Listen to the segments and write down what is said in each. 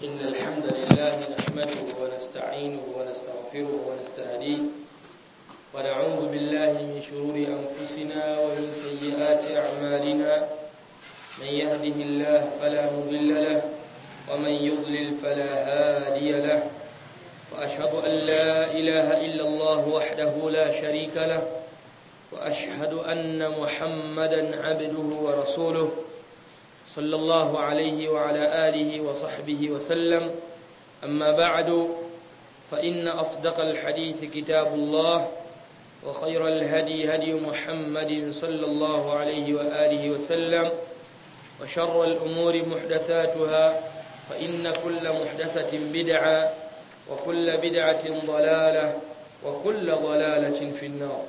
إن الحمد لله نحمده ونستعينه ونستغفره ونستهديه ونعوذ بالله من شرور أنفسنا ومن سيئات أعمالنا من يهده الله فلا مضل له ومن يضلل فلا هادي له وأشهد أن لا إله إلا الله وحده لا شريك له وأشهد أن محمدا عبده ورسوله صلى الله عليه وعلى آله وصحبه وسلم أما بعد فإن أصدق الحديث كتاب الله وخير الهدي هدي محمد صلى الله عليه وآله وسلم وشر الأمور محدثاتها فإن كل محدثة بدعة وكل بدعة ضلالة وكل ضلالة في النار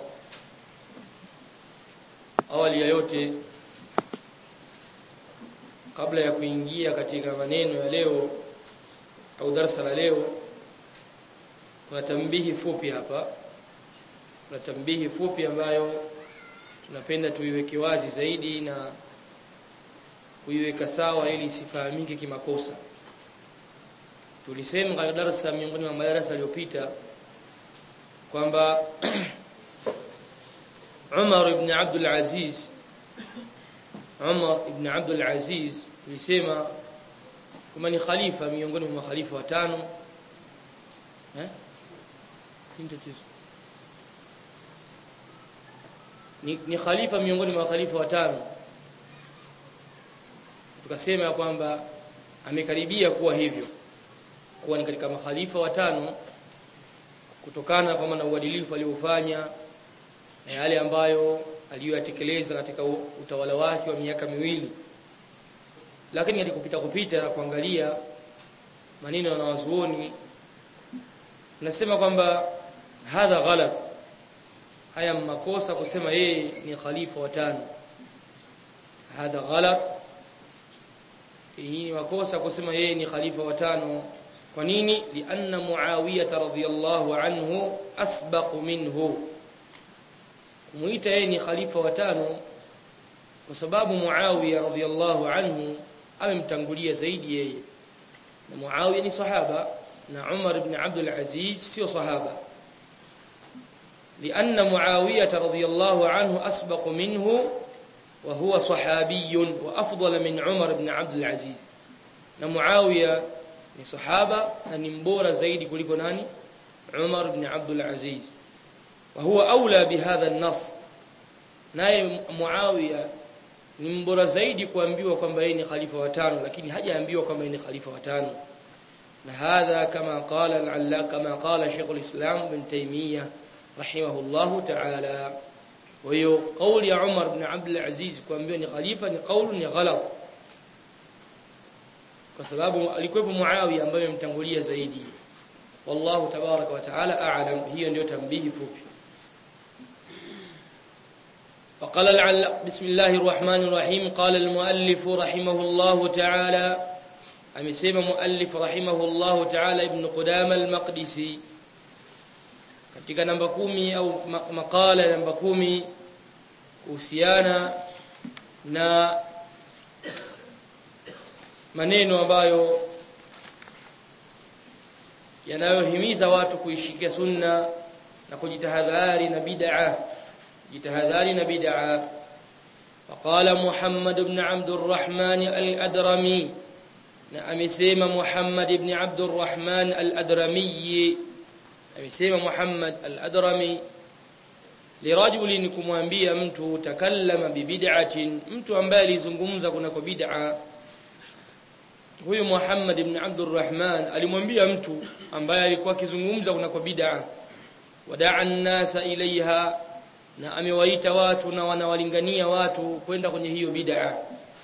awali ya yote kabla ya kuingia katika maneno ya leo au darasa la leo kuna tambihi fupi hapa kuna tambihi fupi ambayo tunapenda tuiweke wazi zaidi na kuiweka sawa ili isifahamike kimakosa tulisema katika darasa miongoni mwa madarasa yaliyopita kwamba Umar ibn Abdul Aziz Umar ibn Abdul Aziz alisema kama ni khalifa miongoni mwa khalifa watano eh ni, ni khalifa miongoni mwa khalifa watano tukasema kwamba amekaribia kuwa hivyo kuwa ni katika makhalifa watano kutokana kwa maana uadilifu aliofanya na yale ambayo aliyoyatekeleza katika utawala wake wa miaka miwili lakini alikupita kupita na kuangalia maneno ya wanazuoni nasema kwamba hadha ghalat haya makosa kusema yeye ni khalifa wa tano hadha ghalat hii makosa kusema yeye ni khalifa wa tano kwa nini lianna muawiyah radhiyallahu anhu asbaq minhu kumuita yeye ni khalifa wa tano kwa sababu Muawiya radhiyallahu anhu amemtangulia zaidi yeye na Muawiya ni sahaba na Umar ibn Abdul Aziz sio sahaba لأن معاوية رضي الله عنه أسبق منه وهو صحابي وأفضل من عمر بن عبد العزيز معاوية ni sahaba na ni mbora zaidi kuliko nani Umar ibn Abdul Aziz وهو أولى بهذا النص naye Muawiya ni mbora zaidi kuambiwa kwamba yeye ni khalifa wa tano lakini hajaambiwa kwamba yeye ni khalifa wa tano na hadha kama qala al-alla kama qala Sheikh al-Islam ibn Taymiyyah rahimahullah ta'ala wa hiyo kauli ya Umar ibn Abdul Aziz kuambiwa ni khalifa ni kauli ni ghalat kwa sababu alikuwepo Muawiya ambaye amemtangulia zaidi wallahu tabaraka wa ta'ala a'lam hiyo ndio tambihi fupi وقال العل بسم الله الرحمن الرحيم قال المؤلف رحمه الله تعالى amesema muallif rahimahullah ta'ala ibn Qudama al-Maqdisi katika namba kumi au makala namba kumi kuhusiana na maneno ambayo yanayohimiza watu kuishikia sunna na kujitahadhari na bid'ah jitahadhari na bid'a faqala Muhammad ibn Abd al-Rahman al-Adrami na amesema Muhammad ibn Abd al-Rahman al-Adrami amesema Muhammad al-Adrami lirajulin kumwambia mtu takallama bibid'atin mtu ambaye alizungumza kunako bid'a huyu Muhammad ibn Abd al-Rahman alimwambia mtu ambaye alikuwa akizungumza kunako bid'a wadaa an-nasa ilaiha na amewaita watu na wanawalingania watu kwenda kwenye hiyo bid'a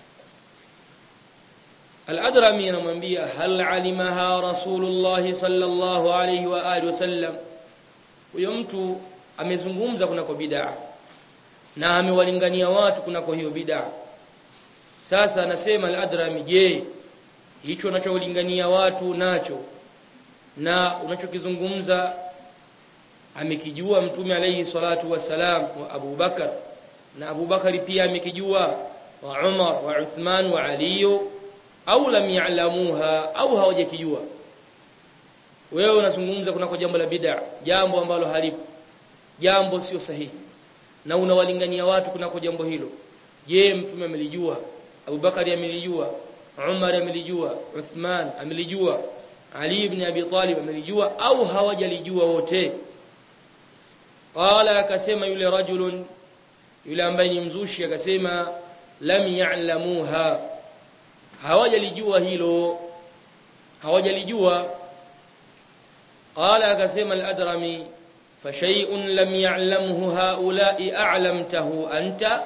Al-Adrami anamwambia hal alimaha Rasulullah sallallahu alayhi wa alihi wasallam huyo mtu amezungumza kunako bid'a na amewalingania watu kunako hiyo bid'a sasa anasema Al-Adrami je hicho unacholingania watu nacho na unachokizungumza amekijua mtume alayhi salatu wasalam wa Abu Bakar na Abu Bakari pia amekijua wa Umar wa Uthman wa Ali au lam ya'lamuha au hawajakijua wewe unazungumza kunako jambo la bid'a jambo ambalo halipo jambo sio sahihi na unawalingania watu kunako jambo hilo je mtume amelijua Abubakari amelijua Umar amelijua Uthman amelijua Ali ibn Abi Talib amelijua au hawajalijua wote qala akasema yule rajulun yule ambaye ni mzushi akasema lam ya'lamuha hawajalijua hilo hawajalijua qala akasema al-adrami fa shay'un lam ya'lamhu haula'i a'lamtahu anta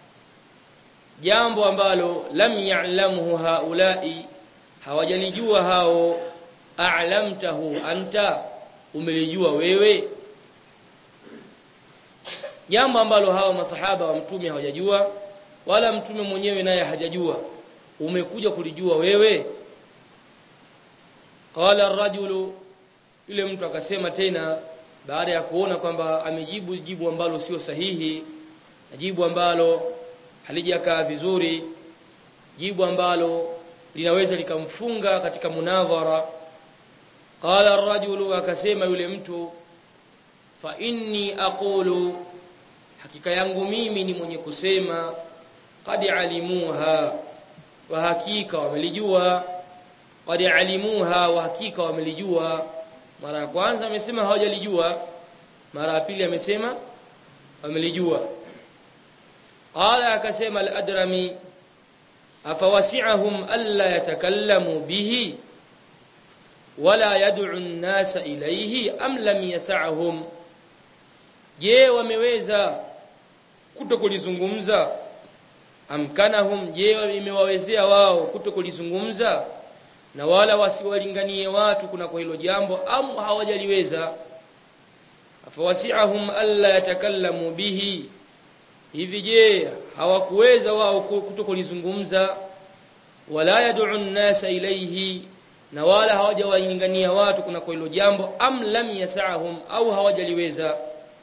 jambo ambalo lam ya'lamhu haula'i hawajalijua hao a'lamtahu anta umelijua wewe jambo ambalo hao masahaba wa mtume hawajajua wala mtume mwenyewe naye hajajua umekuja kulijua wewe qala ar-rajulu yule mtu akasema tena baada ya kuona kwamba amejibu jibu ambalo sio sahihi na jibu ambalo halijakaa vizuri jibu ambalo linaweza likamfunga katika munadhara qala ar-rajulu akasema yule mtu fa inni aqulu hakika yangu mimi ni mwenye kusema qad alimuha wa hakika wamelijua qad alimuha wa hakika wamelijua mara ya kwanza amesema hawajalijua mara ya pili amesema wamelijua qala akasema al-adrami afawasi'ahum alla yatakallamu bihi wala yad'u an-nasa ilayhi am lam yas'ahum je wameweza kutokulizungumza amkanahum je imewawezea wao kutokulizungumza na wala wasiwalinganie watu kuna kwa hilo jambo am hawajaliweza afawasi'ahum alla yatakallamu bihi hivi je hawakuweza wao kutokulizungumza wala yad'u an-nasa ilayhi na wala hawajawalingania watu kuna kwa hilo jambo am lam yas'ahum au hawajaliweza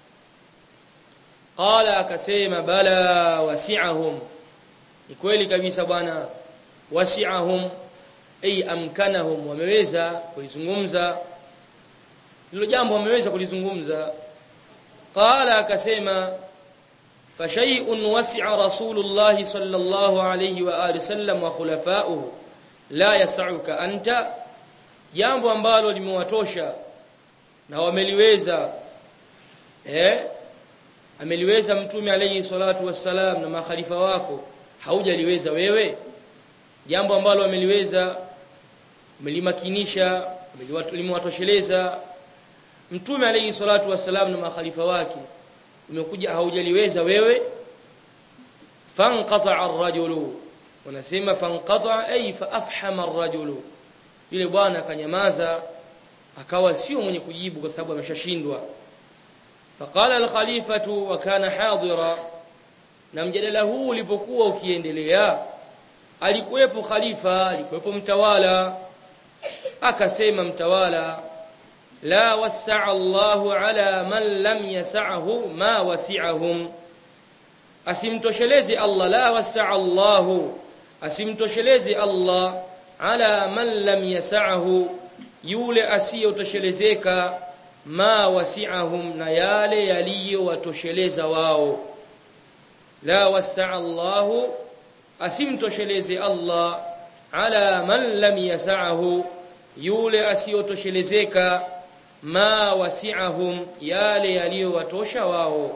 qala akasema bala wasi'ahum ni kweli kabisa bwana wasi'ahum ay amkanahum wameweza kulizungumza hilo jambo wameweza kulizungumza qala akasema fa shay'un wasi'a rasulullah sallallahu alayhi wa alihi sallam wa khulafa'uhu la yas'uka anta jambo ambalo limewatosha na wameliweza eh ameliweza mtume alayhi salatu wassalam na makhalifa wako haujaliweza wewe jambo ambalo ameliweza umelimakinisha limewatosheleza mtume alayhi salatu wassalam na makhalifa wake umekuja haujaliweza wewe fanqata ar-rajulu wanasema fanqata ay fa afhama ar-rajulu yule bwana akanyamaza akawa sio mwenye kujibu kwa sababu ameshashindwa faqala al-khalifatu wa kana hadira na mjadala huu ulipokuwa ukiendelea alikuwepo khalifa alikuwepo mtawala akasema mtawala la wasa'a Allahu ala man lam yas'ahu ma wasi'ahum asimtoshelezi Allah la wasa'a Allahu asimtoshelezi Allah ala man lam yas'ahu yule asiyotoshelezeka ma wasi'ahum na yale yaliyowatosheleza wao la wasa'a Allahu asimtosheleze Allah ala man lam yas'ahu yule asiyotoshelezeka ma wasi'ahum yale yaliyowatosha wao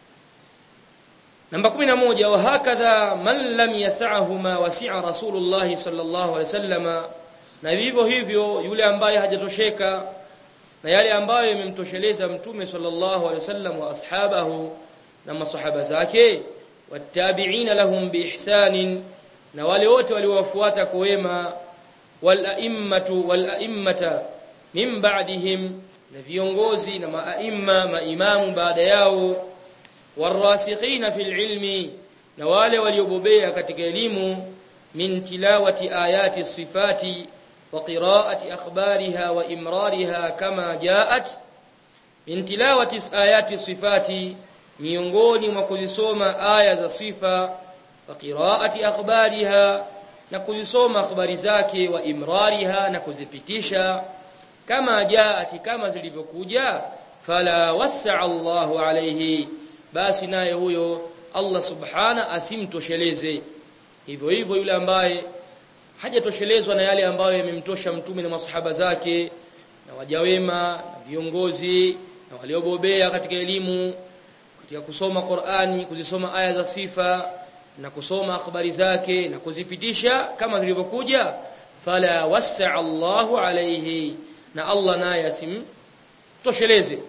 namba 11 wa hakadha man lam yas'ahu ma wasi'a rasulullah sallallahu alaihi wasallama na vivyo hivyo yule ambaye hajatosheka na yale ambayo yamemtosheleza mtume sallallahu alaihi wasallam wa ashabahu na masahaba zake wattabi'ina lahum biihsanin na wale wote waliowafuata kwa wema wal a'immatu wal a'immata min ba'dihim na viongozi na maaimma maimamu baada yao warasikhina fil ilmi na wale waliobobea katika elimu min tilawati ayati sifati wa qira'ati akhbariha wa imrariha kama ja'at min tilawati ayati sifati miongoni mwa kuzisoma aya za sifa wa qira'ati akhbariha na kuzisoma habari zake wa imrariha na kuzipitisha kama jaati kama zilivyokuja fala wasaa Allahu alayhi basi naye huyo Allah subhana asimtosheleze hivyo hivyo yule ambaye hajatoshelezwa na yale ambayo yamemtosha mtume na masahaba zake na wajawema na viongozi na waliobobea katika elimu katika kusoma Qur'ani kuzisoma aya za sifa na kusoma habari zake na kuzipitisha kama zilivyokuja fala wasaa Allahu alayhi na Allah naye asimtosheleze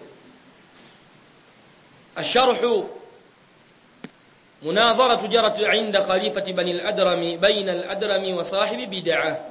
الشرح مناظرة جرت عند خليفة بني الأدرم بين الأدرم وصاحب بدعة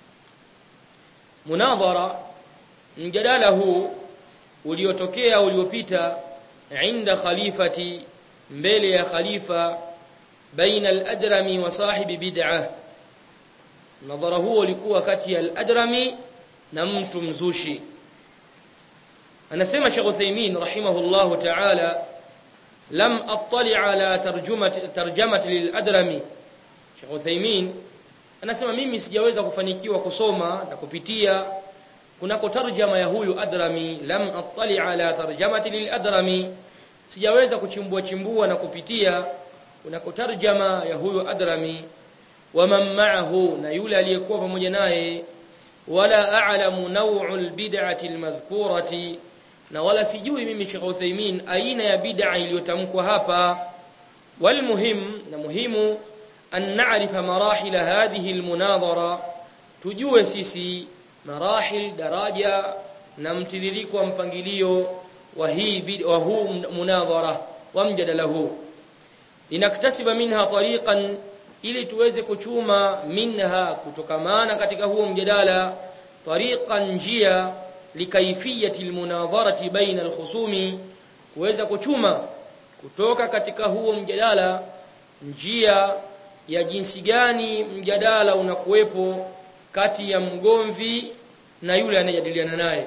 مناظرة mjadala huu uliotokea uliopita inda khalifati mbele ya khalifa baina al-adrami wa sahibi bid'ah nadhara huo ulikuwa kati ya al-adrami na mtu mzushi anasema Sheikh Uthaymeen rahimahullahu ta'ala lam attali ala tarjumati tarjamati lil-adrami Sheikh Uthaymeen anasema mimi sijaweza kufanikiwa kusoma na kupitia kunako tarjama ya huyu adrami lam attali ala tarjamati lil-adrami sijaweza kuchimbua chimbua na kupitia kunako tarjama ya huyu adrami wa man ma'ahu na yule aliyekuwa pamoja naye wala a'lamu naw'ul bid'ati al-madhkurati na wala sijui mimi Sheikh Uthaymeen aina ya bid'a iliyotamkwa hapa wal muhim na muhimu an na'rifa marahil hadhihi al-munadhara tujue sisi marahil daraja na mtiririko wa mpangilio wa hii wa huu munadhara wa mjadala huu inaktasiba minha tariqan ili tuweze kuchuma minha kutokamana katika huo mjadala tariqan njia likaifiyati almunadharati baina alkhusumi kuweza kuchuma kutoka katika huo mjadala njia ya jinsi gani mjadala unakuwepo kati ya mgomvi na yule anayejadiliana naye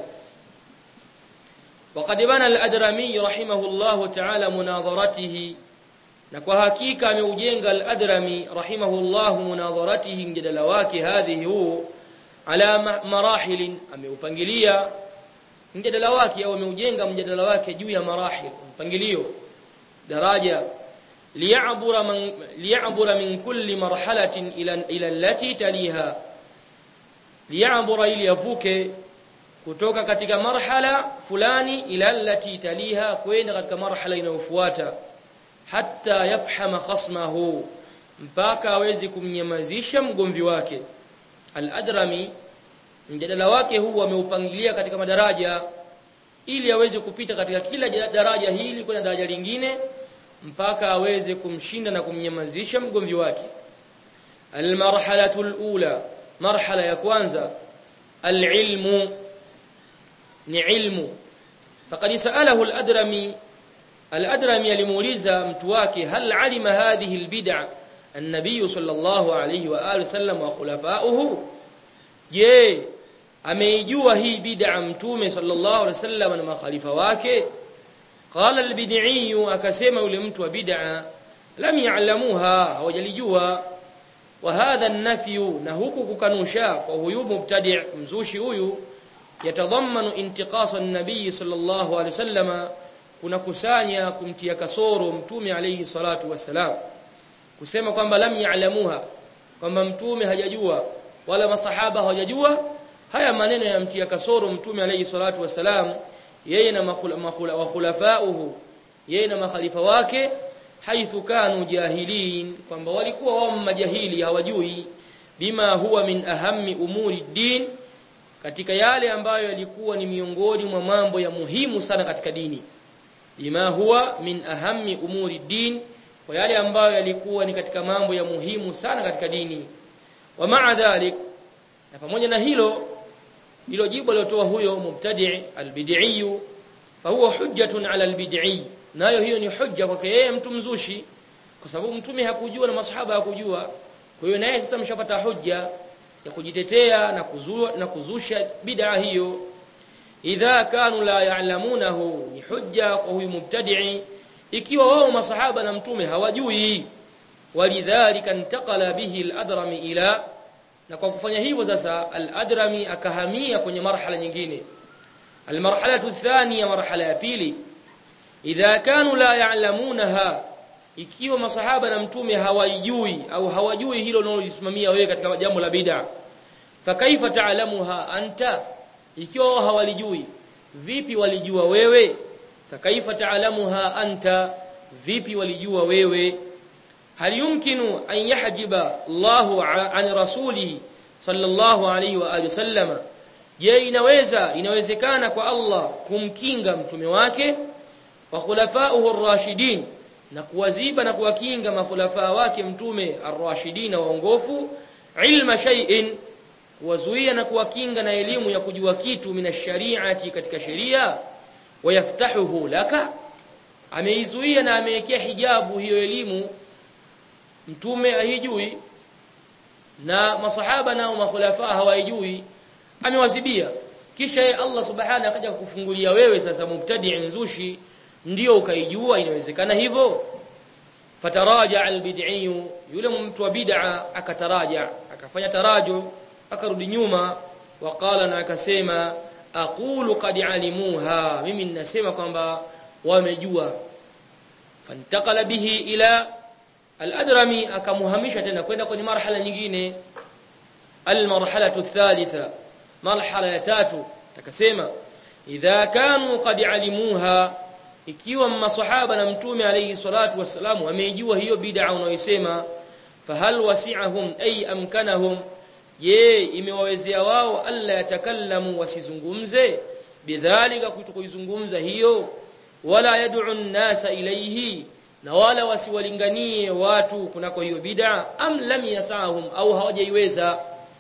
وقد بنى الأدرمي رحمه الله تعالى مناظرته na kwa hakika ameujenga al-Adrami rahimahullah munadharatihi mjadala wake hadhihi huu ala marahil ameupangilia mjadala wake au ameujenga mjadala wake juu ya marahil mpangilio daraja liya'bura man liya'bura min kulli marhalatin ila ila allati taliha liya'bura ili yavuke kutoka katika marhala fulani ila allati taliha kwenda katika marhala inayofuata hatta yafhama khasmahu mpaka aweze kumnyamazisha mgomvi wake al-adrami mjadala wake huu ameupangilia katika madaraja ili aweze kupita katika kila daraja hili kwenda daraja lingine mpaka aweze kumshinda na kumnyamazisha mgomvi wake al-marhalatu al-ula marhala ya kwanza al-ilmu ni ilmu faqad sa'alahu al-adrami al-adrami alimuuliza mtu wake hal alima hadhihi al-bid'a an-nabiy sallallahu alayhi wa alihi sallam wa khulafa'uhu je ameijua hii bid'a mtume sallallahu alayhi wasallam na makhalifa wake qala al-bid'i akasema yule mtu wa bid'a lam ya'lamuha hawajalijua wa hadha an-nafyu na huku kukanusha kwa huyu mubtadi' mzushi huyu yatadhammanu intiqasa an-nabiy sallallahu alayhi wasallam kuna kusanya kumtia kasoro mtume alayhi salatu wasalam kusema kwamba lam ya'lamuha kwamba mtume hajajua wala masahaba hawajajua haya maneno yamtia kasoro mtume alayhi salatu wasalam yeye na wa khulafauhu yeye na makhalifa wake haithu kanu jahilin kwamba walikuwa wao majahili hawajui bima huwa min ahammi umuri din katika yale ambayo yalikuwa ni miongoni mwa mambo ya muhimu sana katika dini bima huwa min ahammi umuri din kwa yale ambayo yalikuwa ni katika mambo ya muhimu sana katika dini wa ma'a dhalik na pamoja na hilo hilo jibu alilotoa huyo mubtadi' albid'i fa huwa hujjatun 'ala albid'i nayo hiyo ni hujja kwake yeye mtu mzushi kwa sababu mtume hakujua na masahaba hakujua kwa hiyo naye sasa mshapata hujja ya kujitetea na kuzua na kuzusha bid'a hiyo idha kanu la ya'lamunahu ni hujja kwa huyu mubtadi'i ikiwa wao masahaba na mtume hawajui walidhalika intaqala bihi al-adrami ila na kwa kufanya hivyo sasa al-Adrami akahamia kwenye marhala nyingine al-marhalatu thaniya marhala ya pili idha kanu la ya'lamunaha ikiwa masahaba na mtume hawajui au hawajui hilo unalojisimamia wewe katika jambo la bid'a fakaifa ta'lamuha anta ikiwa hawalijui vipi walijua wewe fakaifa ta'lamuha anta vipi walijua wewe hal yumkinu an yahjiba Allahu an rasulihi sallallahu alayhi wa alihi wasallama je inaweza inawezekana kwa Allah kumkinga mtume wake wa khulafa'uhu ar-rashidin na kuwaziba na kuwakinga makhulafa wake mtume ar-rashidin waongofu ilma shay'in kuwazuia na kuwakinga na elimu ya kujua kitu minashariati katika sheria wayaftahuhu laka ameizuia na amewekea hijabu hiyo elimu mtume haijui na masahaba nao makhulafa hawajui amewazibia kisha ye Allah subhanahu akaja kukufungulia wewe sasa mubtadi mzushi ndio ukaijua inawezekana hivyo fataraja albid'i yule mtu wa bid'a akataraja akafanya taraju akarudi nyuma waqala na akasema aqulu qad alimuha mimi ninasema kwamba wamejua fantakala bihi ila al-adrami akamuhamisha tena kwenda kwenye marhala nyingine al-marhalatu thalitha marhala ya tatu akasema idha kanu qad alimuha ikiwa maswahaba na mtume alayhi salatu wassalam wamejua hiyo bid'a unayosema fahal wasi'ahum ay amkanahum je imewawezea wao alla yatakallamu wasizungumze bidhalika kutokuizungumza hiyo wala yad'u an-nasa ilayhi na wala wasiwalinganie watu kunako hiyo bid'a am lam yasahum au hawajaiweza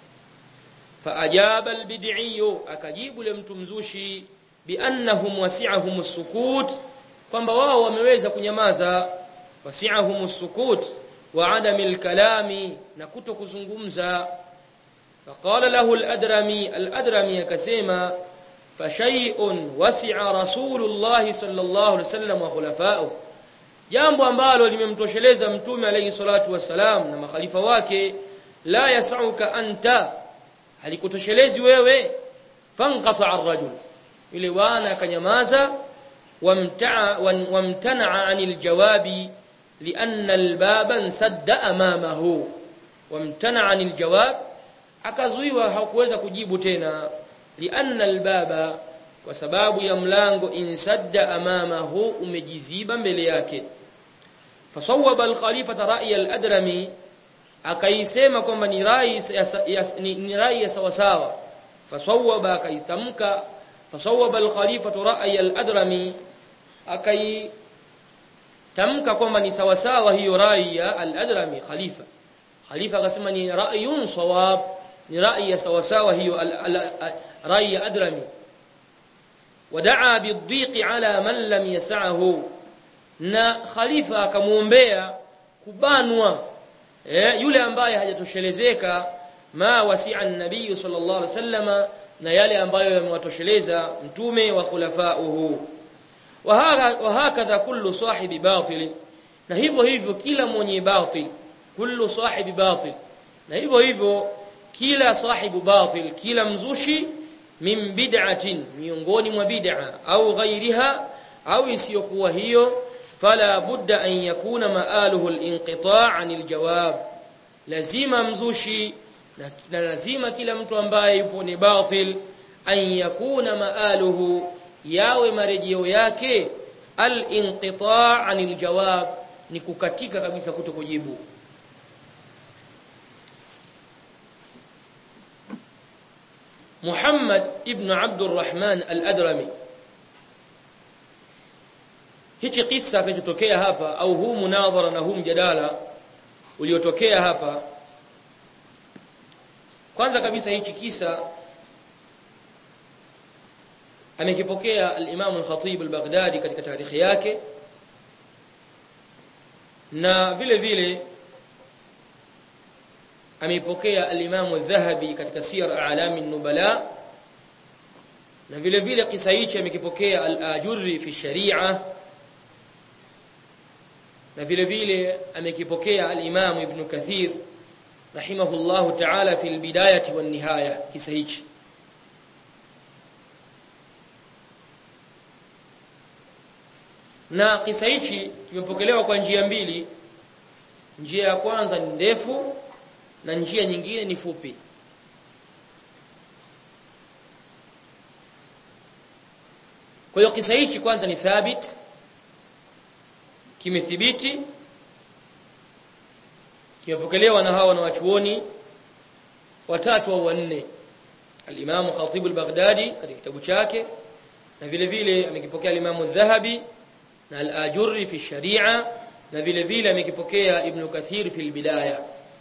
faajaba al-bid'i akajibu le mtu mzushi biannahum wasi'ahum as-sukut kwamba wao wameweza kunyamaza wasi'ahum as-sukut wa adamil kalami na kutokuzungumza فقال له الأدرمي الأدرمي كسيما فشيء وسع رسول الله صلى الله عليه وسلم وخلفائه jambo ambalo limemtosheleza mtume alayhi salatu wasalam na makhalifa wake la yasauka anta halikutoshelezi wewe fanqata ar-rajul ile wana akanyamaza wamtaa wamtana anil jawabi lianna al-baba insadda amamahu wamtana anil jawab akazuiwa hakuweza kujibu tena lianna albaba kwa sababu ya mlango insadda amamahu umejiziba mbele yake fasawaba alkhalifa ra'y aladrami akaisema kwamba ni rai ni, ni rai ya sawa sawa fasawaba akaitamka fasawaba alkhalifa ra'y aladrami akai tamka kwamba ni sawa sawa hiyo rai ya aladrami khalifa khalifa akasema ni ra'yun sawab ni rai ya sawa sawa hiyo rai ya adrami wadaa bidhiqi ala man lam yasahu na khalifa akamuombea kubanwa eh, yule ambaye hajatoshelezeka ma wasi'a an-nabiy sallallahu alaihi wasallama na yale ambayo yamewatosheleza mtume wa khulafa'uhu wa hakadha kullu sahibi batil na hivyo hivyo kila mwenye batil kullu sahibi batil na hivyo hivyo kila sahibu batil kila mzushi min bid'atin miongoni mwa bid'a au ghairiha au isiyokuwa hiyo fala budda an yakuna maaluhu al-inqita' 'anil jawab lazima mzushi na lazima kila mtu ambaye yupo ni batil an yakuna maaluhu yawe marejeo yake al-inqita' 'anil jawab ni kukatika kabisa kutokujibu Muhammad ibn Abdul Rahman al-Adrami hichi kisa kilichotokea hapa au huu munadhara na huu mjadala uliotokea hapa kwanza kabisa hichi kisa amekipokea al-Imam al-Khatib al-Baghdadi katika tarikhi yake na vile vile ameipokea al-Imam al-Dhahabi katika Siyar A'lam an-Nubala na vile vile kisa hichi amekipokea al-Ajurri fi Sharia na vile vile amekipokea al-Imam Ibn Kathir rahimahullahu ta'ala fi albidayati wan nihaya kisa hichi na kisa hichi kimepokelewa kwa njia mbili njia ya kwanza ni ndefu na njia nyingine ni fupi kwa hiyo kisa hichi kwanza ni thabit kimethibiti kimepokelewa na hawa na wachuoni watatu au wanne al-Imam Khatib al-Baghdadi katika kitabu chake na vile vile amekipokea al-Imam al-Dhahabi na al-Ajurri fi sharia na vile vile amekipokea Ibn Kathir fi al-Bidaya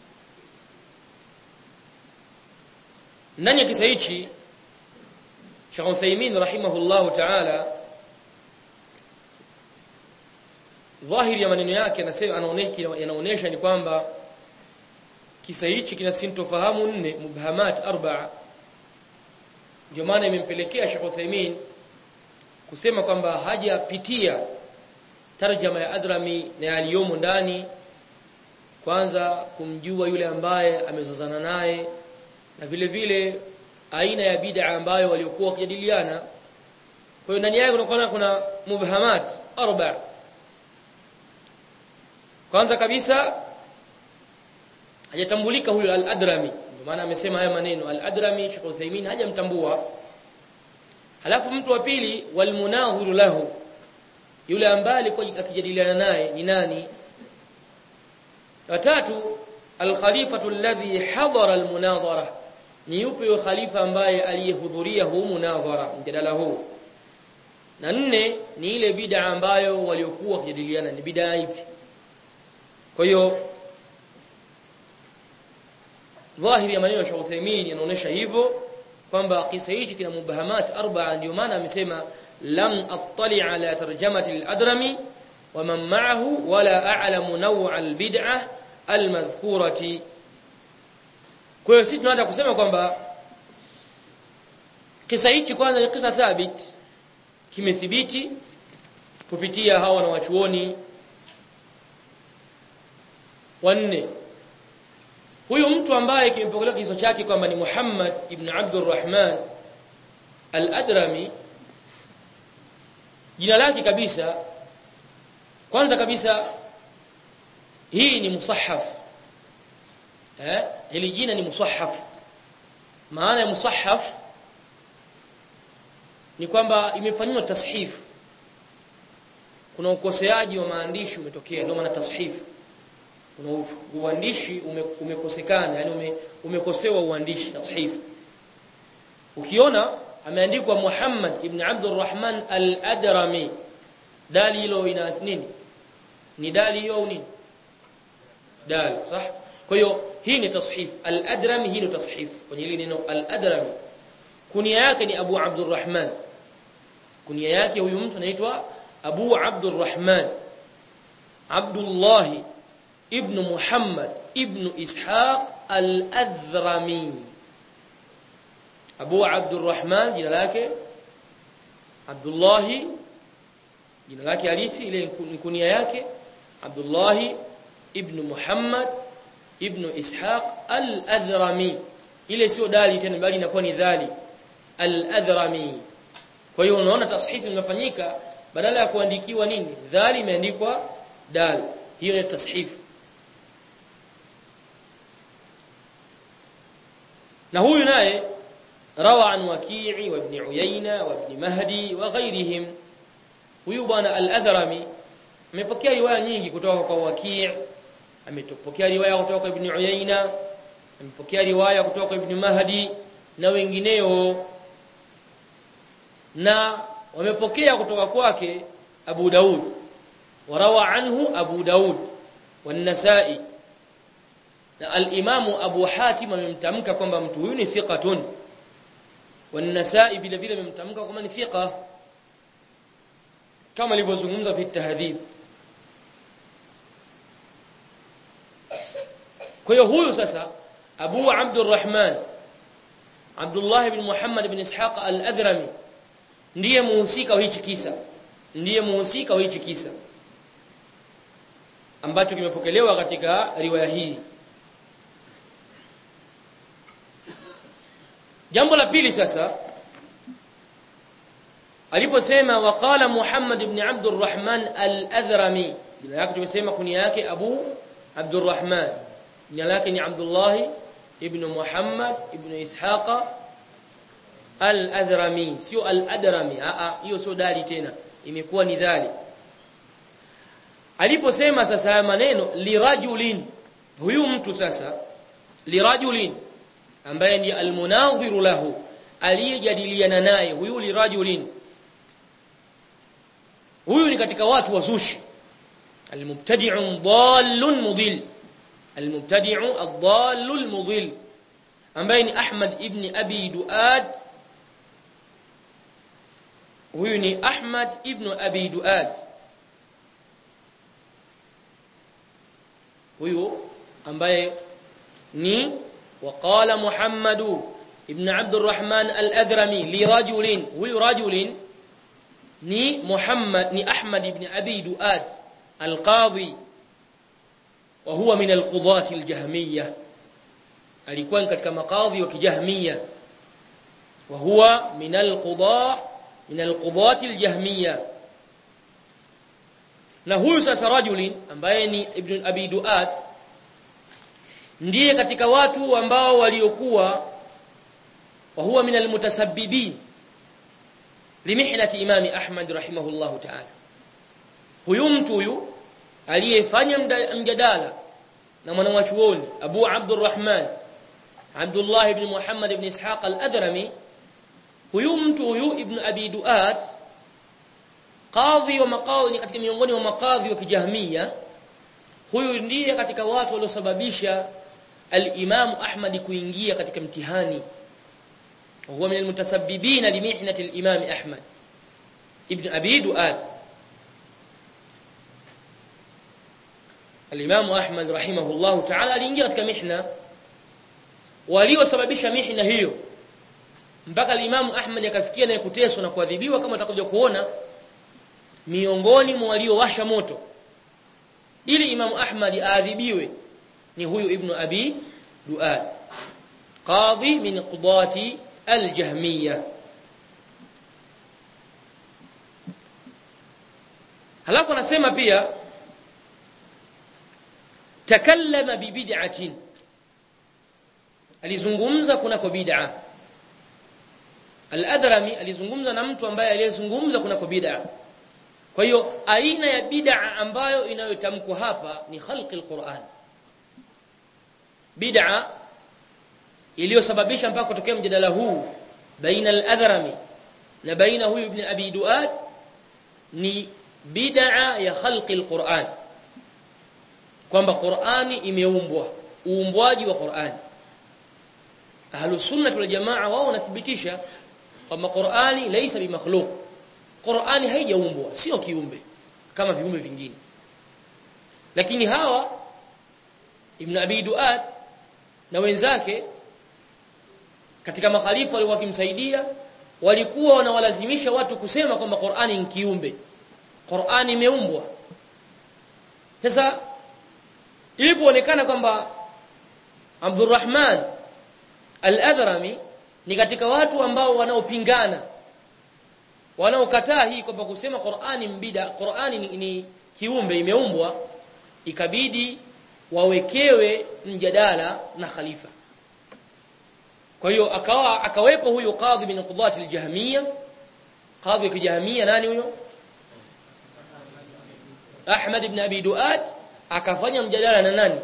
ndani ya kisa hichi Sheikh Uthaymeen rahimahullahu ta'ala dhahiri ya maneno yake anasema anaonesha ni kwamba kisa hichi kina sintofahamu nne mubhamat arba'a ndio maana imempelekea Sheikh Uthaymeen kusema kwamba hajapitia tarjama ya Adrami na yaliyomo ndani kwanza kumjua yule ambaye amezozana naye na vile vile aina ya bid'a ambayo waliokuwa wakijadiliana kwa hiyo ndani yake unakuwa kuna mubhamat arba kwanza kabisa hajatambulika huyo al-Adrami ndio maana amesema haya maneno al-Adrami Sheikh Uthaymeen hajamtambua halafu mtu wa pili walmunadhiru lahu yule ambaye alikuwa akijadiliana naye ni nani watatu al-khalifatu alladhi hadara al-munadhara ni yupi yule khalifa ambaye aliyehudhuria huu munadhara mjadala huu na nne ni ile bid'a ambayo waliokuwa wakijadiliana ni bid'a ipi kwa hiyo dhahiri ya maneno ya Sheikh Uthaymeen yanaonyesha hivyo kwamba kisa hichi kina mubahamat arba'a ndio maana amesema lam attali ala tarjamati al-adrami wa man ma'ahu wala a'lamu naw'a al-bid'ah al-madhkurati kwa hiyo sisi tunataka kusema kwamba kisa hichi kwanza ni kisa thabit kimethibiti kupitia hawa na wachuoni wanne huyu mtu ambaye kimepokelewa kiso chake kwamba ni Muhammad ibn Abdurrahman al-Adrami jina lake kabisa kwanza kabisa hii ni musahaf eh hili jina ni musahaf maana ya musahaf ni kwamba imefanywa tashif kuna ukoseaji wa maandishi umetokea ndio maana tashif kuna uandishi ume, umekosekana yani ume, umekosewa uandishi tashif ukiona ameandikwa Muhammad ibn Abdurrahman al-Adrami dali hilo ina nini ni dali hiyo au nini dal صح kwa hiyo hii ni tashif al-Adrami hii ni tashif kwenye hili neno al-Adrami kunia yake ni Abu Abdurrahman kunia yake huyu mtu anaitwa Abu Abdurrahman Abdullah ibn Muhammad ibn Ishaq al-Adhrami Abu Abdurrahman jina lake Abdullah jina lake halisi ile kunia yake Abdullah ibn Muhammad ibn Ishaq al-Adhrami ile sio dali tena bali inakuwa ni dhali al-Adhrami kwa hiyo unaona tashifu imefanyika badala ya kuandikiwa nini dhali imeandikwa dal hiyo ni tashifu na huyu naye rawa an waki'i wa ibn uyayna wa ibn mahdi wa ghayrihim huyu bwana al-adhrami amepokea riwaya nyingi kutoka kwa waki' ametopokea riwaya kutoka kwa ibn uyayna amepokea riwaya kutoka kwa ibn mahdi na wengineo na wamepokea kutoka kwake Abu Daud warawa anhu Abu Daud wan-Nasa'i na al-Imamu Abu Hatim amemtamka kwamba mtu huyu ni thiqatun wan-Nasa'i vile vile amemtamka kwamba ni thiqa kama alivyozungumza fi tahdhib kwa hiyo huyu sasa Abu Abdurrahman Abdullah ibn Muhammad ibn Ishaq al-Adhrami ndiye muhusika wa hichi kisa ndiye muhusika wa hichi kisa ambacho kimepokelewa katika riwaya hii jambo la pili sasa aliposema waqala Muhammad ibn Abdurrahman al-Adhrami jina lake tumesema kunia yake Abu Abdurrahman jina lake ni Abdullah ibn Muhammad ibn Ishaqa al-Adhrami sio al-Adrami a a hiyo sio dali tena imekuwa ni dhali aliposema sasa haya maneno lirajulin huyu mtu sasa lirajulin ambaye ni almunadhiru lahu aliyejadiliana naye huyu lirajulin huyu ni katika watu wazushi almubtadi'u dallun mudil almubtadi'u ad-dallul mudil ambaye ni Ahmad ibn Abi Duad huyu ni Ahmad ibn Abi Duad huyu ambaye ni وقال محمد ابن عبد الرحمن الأدرمي لرجل huyu رجل ni Muhammad ni Ahmad ibn Abi Duad al-Qadhi wa huwa min al-qudat al-jahmiyah alikuwa katika makadhi wa kijahmiyah wa huwa min al-qudah min al-qudat al-jahmiyah na huyu sasa rajulin ambaye ni ibn Abi Duad ndiye katika watu ambao waliokuwa wa huwa min almutasabbibin limihnati imami Ahmad rahimahullahu ta'ala huyu mtu huyu aliyefanya mjadala na mwanachuoni Abu Abdurrahman Abdullah ibn Muhammad ibn Ishaq al-Adrami huyu mtu huyu ibn Abi Duat qadhi wa maqadhi katika miongoni mwa maqadhi wa kijahmia huyu ndiye katika watu waliosababisha al-Imam Ahmad kuingia katika mtihani وهو من المتسببين لمحنة الإمام أحمد ابن أبي دؤاد الإمام أحمد رحمه الله تعالى aliingia katika mihna waliosababisha mihna hiyo mpaka al-Imam Ahmad akafikia na kuteswa na kuadhibiwa kama utakuja kuona miongoni mwa waliowasha moto ili Imam Ahmad aadhibiwe ni huyu Ibn Abi Duad qadhi min qudati al-Jahmiyya halafu anasema pia takallama bi bid'atin alizungumza kunako bid'a al-Adrami alizungumza na mtu ambaye aliyezungumza kunako bid'a kwa hiyo aina ya bid'a ambayo inayotamkwa hapa ni khalqi al-Qur'an bid'a iliyosababisha mpaka kutokea mjadala huu baina al-Adhrami na baina huyu ibn Abi Duad ni bid'a ya khalqi al-Qur'an kwamba Qur'ani imeumbwa uumbwaji wa Qur'ani Ahlus Sunnah wal Jamaa wao wanathibitisha kwamba Qur'ani laysa bimakhluq Qur'ani haijaumbwa sio kiumbe kama viumbe vingine lakini hawa Ibn Abi Duad na wenzake katika makhalifa walikuwa wakimsaidia walikuwa wanawalazimisha watu kusema kwamba Qur'ani ni kiumbe Qur'ani imeumbwa sasa ilipoonekana kwamba Abdurrahman Al-Adhrami ni katika watu ambao wanaopingana wanaokataa hii kwamba kusema Qur'ani mbida Qur'ani ni, ni kiumbe imeumbwa ikabidi wawekewe mjadala na khalifa kwa hiyo akawa akawepo huyo qadhi min qudati al-jahmiyya qadhi wa jahmiyya nani huyo Ahmad ibn Abi Duad akafanya mjadala na nani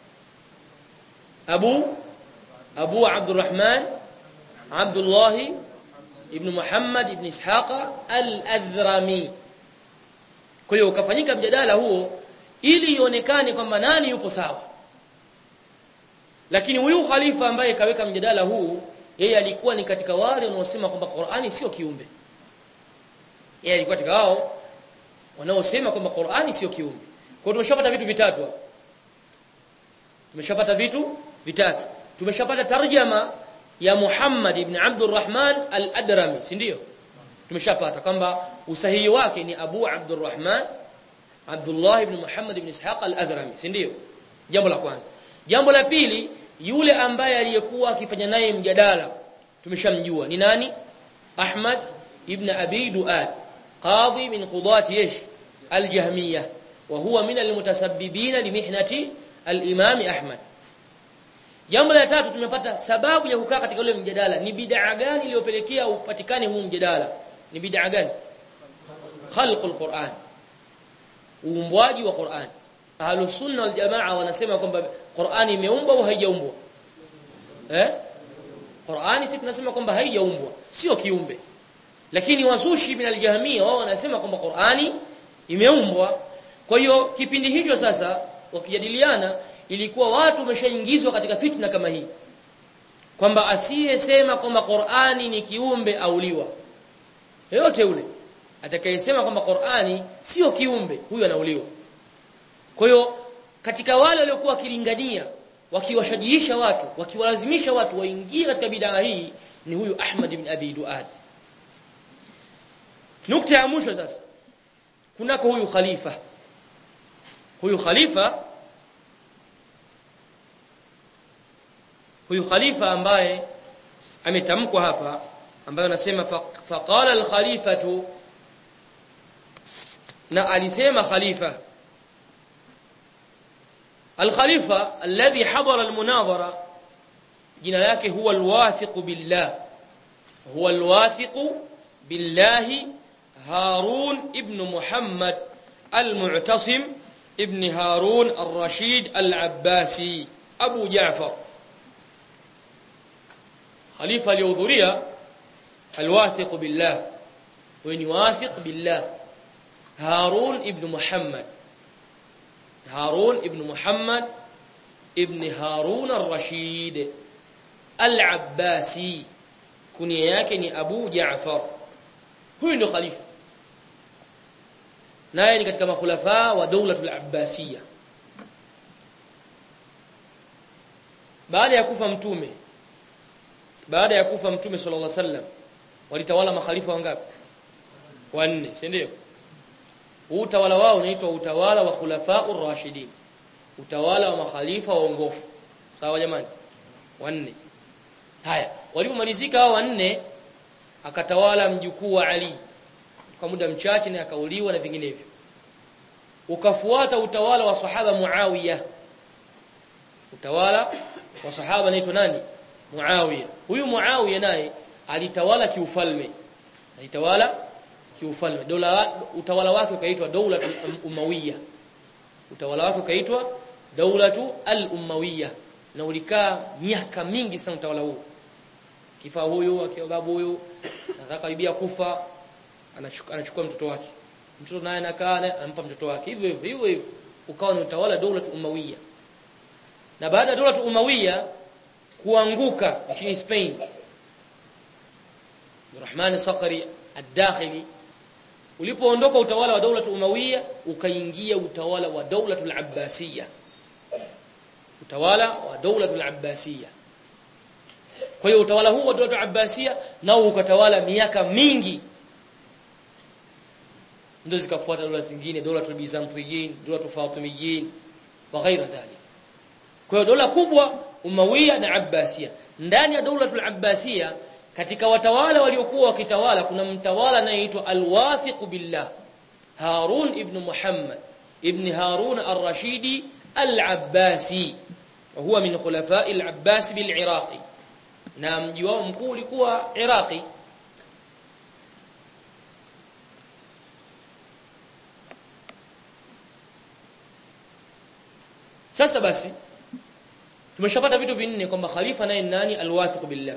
Abu Abu Abdurrahman Abdullah ibn Muhammad ibn Ishaqa al-Adhrami kwa hiyo ukafanyika mjadala huo ili ionekane kwamba nani yupo sawa lakini huyu khalifa ambaye kaweka mjadala huu yeye alikuwa ni katika wale wanaosema kwamba Qur'ani sio kiumbe yeye alikuwa katika wao wanaosema kwamba Qur'ani sio kiumbe kwa hiyo tumeshapata vitu vitatu hapo tumeshapata vitu vitatu tumeshapata tarjama ya Muhammad ibn Abdurrahman al-Adrami si ndio tumeshapata kwamba usahihi wake ni Abu Abdurrahman Abdullah ibn Muhammad ibn Ishaq al-Adrami si ndio jambo la kwanza jambo la pili yule ambaye aliyekuwa akifanya naye mjadala tumeshamjua ni nani Ahmad ibn Abi Duad qadhi min qudati ايش الجهميه وهو من المتسببين لمحنه الامام احمد jambo la tatu tumepata sababu ya kukaa katika ule mjadala ni bid'a gani iliyopelekea upatikane huu mjadala ni bid'a gani khalqul Qur'an uumbwaji wa Qur'an ahlus sunna wal jamaa wanasema kwamba Qur'an imeumbwa au haijaumbwa eh Qur'ani sisi tunasema kwamba haijaumbwa sio kiumbe lakini wazushi min aljahmia wao wanasema kwamba Qur'ani imeumbwa kwa hiyo kipindi hicho sasa wakijadiliana ilikuwa watu wameshaingizwa katika fitna kama hii kwamba asiyesema kwamba Qur'ani ni kiumbe auliwa yote ule atakayesema kwamba Qur'ani sio kiumbe huyo anauliwa kwa hiyo katika wale waliokuwa wakilingania wakiwashajiisha watu wakiwalazimisha watu waingie katika bid'a hii ni huyu Ahmad ibn Abi Duad nukta ya mwisho sasa kunako huyu khalifa huyu khalifa huyu khalifa ambaye ametamkwa hapa ambaye anasema faqala al-khalifatu na alisema khalifa al-khalifa alladhi hadara al-munadhara jina lake huwa al-wathiq billah huwa al-wathiq billahi هارون ابن محمد المعتصم ابن هارون الرشيد العباسي أبو جعفر خليفة اليوذرية الواثق بالله وين واثق بالله هارون ابن محمد هارون ابن محمد ابن هارون الرشيد العباسي كنيه yake ni Abu Jaafar huyu ndio khalifa naye ni katika makhulafa wa daulatul abbasiyya baada ya kufa mtume baada ya kufa mtume sallallahu alaihi wasallam walitawala makhalifa wangapi wanne si ndio utawala wao unaitwa utawala wa khulafaur rashidin utawala wa makhalifa waongofu sawa jamani wanne haya walipomalizika hao wanne akatawala mjukuu wa Ali kwa muda mchache na akauliwa na vinginevyo ukafuata utawala wa sahaba Muawiya utawala wa sahaba anaitwa nani Muawiya huyu Muawiya naye alitawala kiufalme alitawala kiufalme dola utawala wake ukaitwa daula umawiya utawala wake ukaitwa daulatu al-umawiya na ulikaa miaka mingi sana utawala huu kifa huyu akiwa babu huyu atakaibia kufa anachukua, anachukua mtoto wake mtoto naye anakaa anampa mtoto wake hivyo hivyo hivyo hivyo ukawa ni utawala dola umawiya na baada ya dola umawiya kuanguka nchini Spain Rahman Sakari ad-Dakhili ulipoondoka utawala wa dola umawiya ukaingia utawala wa dola al-Abbasiyya utawala wa dola al-Abbasiyya kwa hiyo utawala huu wa dola Abbasiya nao ukatawala miaka mingi ndio zikafuata dola zingine dola Bizantiyin dola Fatimiyin wa ghaira dhalik kwa hiyo dola kubwa Umawiya na Abbasiya ndani ya dola al-Abbasiya katika watawala waliokuwa wakitawala kuna mtawala anayeitwa Al-Wathiq billah Harun ibn Muhammad ibn Harun ar-Rashidi al-Abbasi وهو من خلفاء العباس بالعراق na mji wao mkuu ulikuwa Iraqi sasa basi tumeshapata vitu vinne kwamba khalifa naye nani alwathiq billah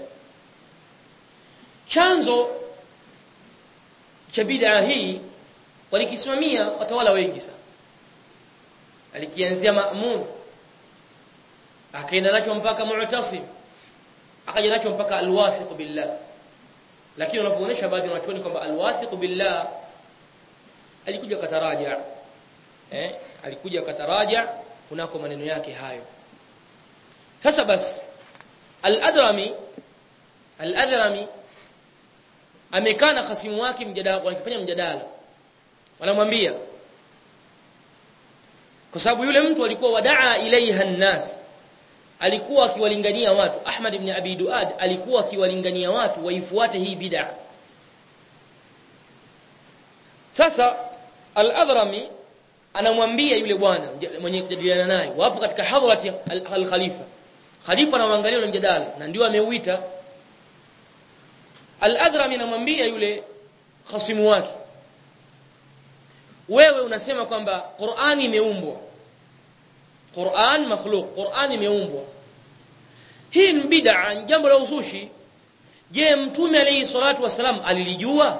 chanzo cha bid'a hii walikisimamia watawala wengi sana alikianzia Ma'mun akaenda nacho mpaka Mu'tasim akaja nacho mpaka alwathiq billah lakini wanapoonyesha baadhi ya wanachuoni kwamba alwathiq billah alikuja kataraja eh alikuja kataraja kunako maneno yake hayo sasa basi al-adrami al-adrami amekaa na khasimu wake mjadala wanakifanya mjadala wanamwambia kwa sababu yule mtu alikuwa wadaa ilaiha nnas alikuwa akiwalingania watu Ahmad ibn Abi Duad alikuwa akiwalingania watu waifuate hii bid'a sasa al-Adhrami anamwambia yule bwana mwenye kujadiliana naye wapo katika hadhrati al-khalifa khalifa anamwangalia yule mjadala na ndio ameuita al-Adhrami anamwambia yule khasimu wake wewe unasema kwamba Qur'ani imeumbwa Qur'an makhluq Qur'an imeumbwa hii ni bid'a jambo la uzushi je mtume alayhi salatu wasalam alilijua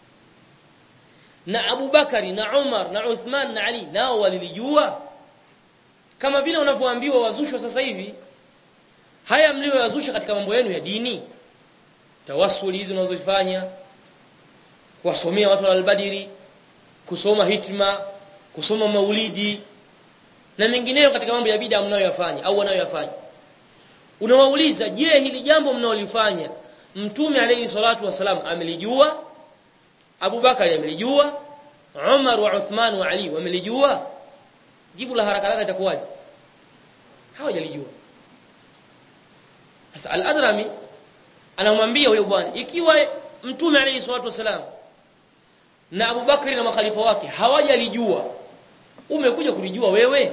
na Abu Bakari na Umar na Uthman na Ali nao walilijua kama vile unavyoambiwa wazushwa sasa hivi haya mlioyazusha katika mambo yenu ya dini tawassuli hizo unazofanya kuwasomea watu al-Badiri kusoma hitma kusoma maulidi na mengineyo katika mambo ya bid'a mnayoyafanya au wanayoyafanya unawauliza je hili jambo mnaolifanya mtume alayhi salatu wasalam amelijua Abu Bakari amelijua Umar wa Uthman wa Ali wamelijua jibu la haraka haraka itakuwaje hawajalijua sasa al-Adrami anamwambia huyo bwana ikiwa mtume alayhi salatu wasalam na Abu Bakari na makhalifa wake hawajalijua umekuja kulijua wewe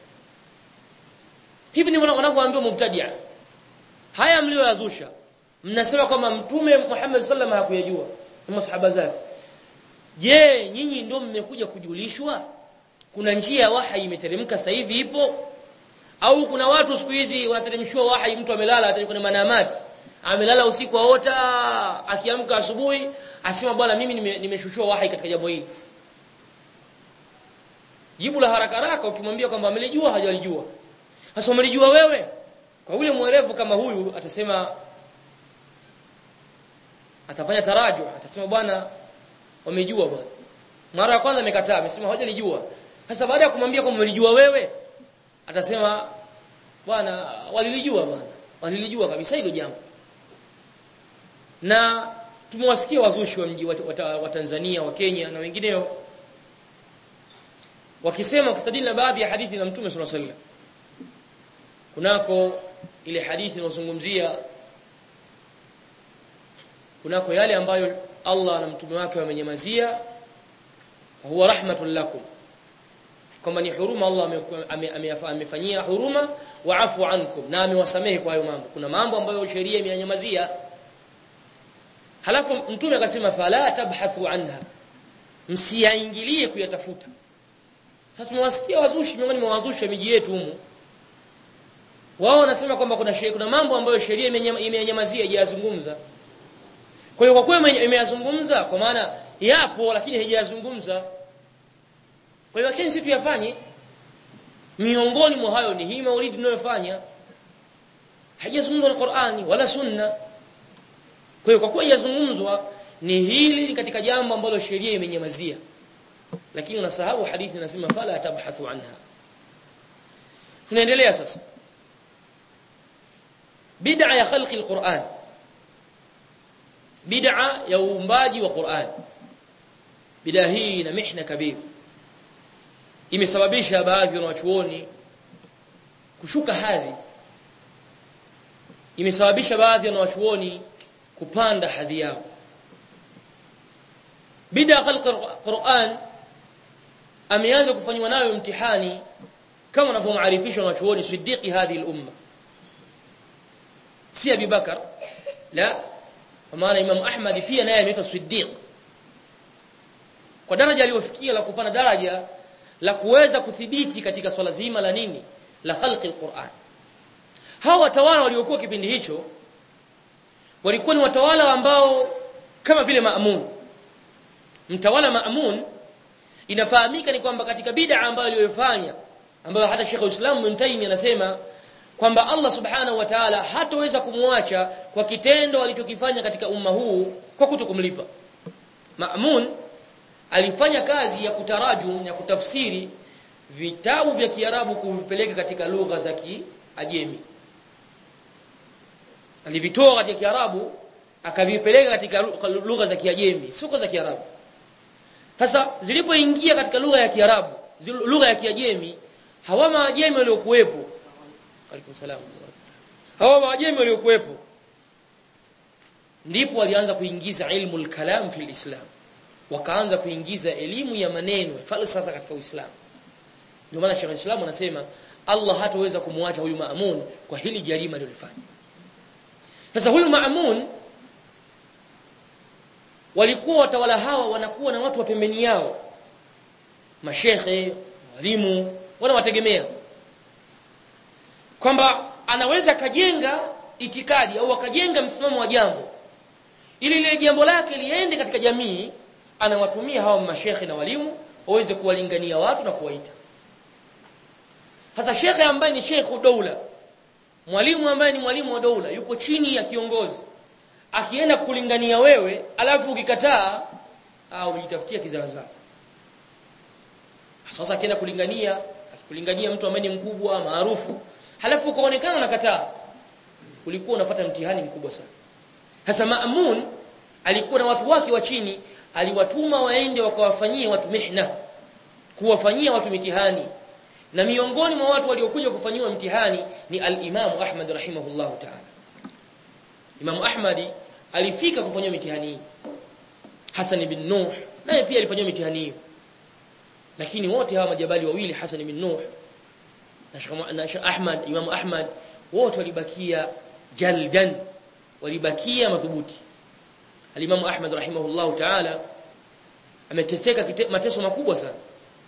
hivi ni wanavyoambiwa mubtadia haya mlioyazusha mnasema kwamba mtume Muhammad sallam hakuyajua na masahaba zake je nyinyi ndio mmekuja kujulishwa kuna njia ya wahi imeteremka sasa hivi ipo au kuna watu siku hizi wanateremshwa wahi mtu amelala hata kwenye manamati amelala usiku aota akiamka asubuhi asema bwana mimi nimeshushua wahi katika jambo hili jibu la haraka haraka ukimwambia kwamba amelijua hajalijua sasa umelijua wewe kwa yule mwerevu kama huyu atasema atafanya taraju atasema bwana wamejua bwana mara ya kwanza amekataa amesema hawajalijua sasa baada ya kumwambia kwamba umelijua wewe atasema bwana walilijua bwana walilijua kabisa hilo jambo na tumewasikia wazushi wa mji wa, wa, wa Tanzania wa Kenya na wengineo wakisema kusadili na baadhi ya hadithi za Mtume صلى الله kunako ile hadithi inayozungumzia kunako yale ambayo Allah na mtume wake wamenyamazia huwa rahmatul lakum kwamba ni huruma Allah amefanyia huruma wa afu ankum na amewasamehe kwa hayo mambo kuna mambo ambayo sheria imenyamazia halafu mtume akasema fala tabhathu anha msiyaingilie kuyatafuta sasa tumewasikia wazushi miongoni mwa wazushi miji yetu humu wao wanasema kwamba kuna sheria kuna mambo ambayo sheria imenyamazia haijazungumza kwa hiyo kwa kweli imeyazungumza kwa maana yapo lakini haijazungumza kwa hiyo acheni sisi tuyafanye miongoni mwa hayo ni hii maulidi tunayofanya haijazungumzwa na Qur'ani wala sunna kwa hiyo kwa kuwa yazungumzwa ni hili katika jambo ambalo sheria imenyamazia lakini unasahau hadithi inasema fala tabhathu anha tunaendelea sasa bid'a ya khalqi alquran bid'a ya uumbaji wa Qur'an bid'a hii na mihna kabir imesababisha baadhi ya wanachuoni kushuka hadhi imesababisha baadhi ya wanachuoni kupanda hadhi yao bid'a khalq Qur'an ameanza kufanywa nayo mtihani kama wanavyomaarifisha wanachuoni siddiqi hadhi al-umma si Abi Bakar la kwa maana Imam Ahmad pia naye ameitwa Siddiq kwa daraja aliyofikia la kupanda daraja la kuweza kudhibiti katika swala zima la nini la khalqi alquran hawa watawala waliokuwa kipindi hicho walikuwa ni watawala ambao kama vile Maamun mtawala Maamun inafahamika ni kwamba katika bid'a ambayo aliyofanya ambayo hata Sheikh Uislamu Ibn Taymiyyah anasema kwamba Allah Subhanahu wa Ta'ala hataweza kumwacha kwa kitendo alichokifanya katika umma huu kwa kutokumlipa. Ma'mun alifanya kazi ya kutarajum ya kutafsiri vitabu vya Kiarabu kuvipeleka katika lugha za Kiajemi. Alivitoa katika Kiarabu akavipeleka katika lugha za Kiajemi, sio za Kiarabu. Sasa zilipoingia katika lugha ya Kiarabu, lugha ya Kiajemi, hawa maajemi waliokuwepo alaikum salam hawa maajemi waliokuwepo ndipo walianza kuingiza ilmu al-kalam fi al-islam wakaanza kuingiza elimu ya maneno falsafa katika Uislamu ndio maana Sheikh Islam anasema Allah hataweza kumwacha huyu Maamun kwa hili jarima alilofanya sasa huyu Maamun walikuwa watawala hawa wanakuwa na watu wa pembeni yao mashekhe walimu wanawategemea kwamba anaweza akajenga itikadi au akajenga msimamo wa jambo ili lile jambo lake liende katika jamii anawatumia hawa mashekhe na walimu waweze kuwalingania watu na kuwaita sasa shekhe ambaye ni shekhu doula mwalimu ambaye ni mwalimu wa doula yupo chini ya kiongozi akienda kulingania wewe alafu ukikataa au ujitafutia kizaazaa sasa akienda kulingania akikulingania mtu ambaye ni mkubwa maarufu halafu ukaonekana unakataa ulikuwa unapata mtihani mkubwa sana sasa Maamun alikuwa na watu wake wa chini aliwatuma waende wakawafanyie watu mihna kuwafanyia watu mitihani na miongoni mwa watu waliokuja kufanyiwa mtihani ni al-Imam Ahmad rahimahullah ta'ala Imam Ahmad alifika kufanywa mitihani hii Hassan ibn Nuh naye pia alifanywa mitihani hiyo lakini wote hawa majabali wawili Hassan ibn Nuh na Sheikh Ahmad Imam Ahmad wote walibakia jaldan walibakia madhubuti Al-Imam Ahmad rahimahullah ta'ala ameteseka mateso makubwa sana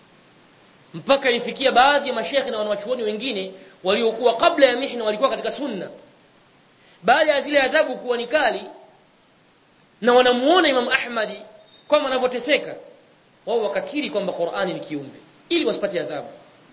mpaka ilifikia baadhi ya mashekhi na wanawachuoni wengine waliokuwa kabla ya mihna walikuwa katika sunna baada ya zile adhabu kuwa ni kali na wanamuona Imam Ahmadi kwamba anavyoteseka wao wakakiri kwamba Qur'ani ni kiumbe ili wasipate adhabu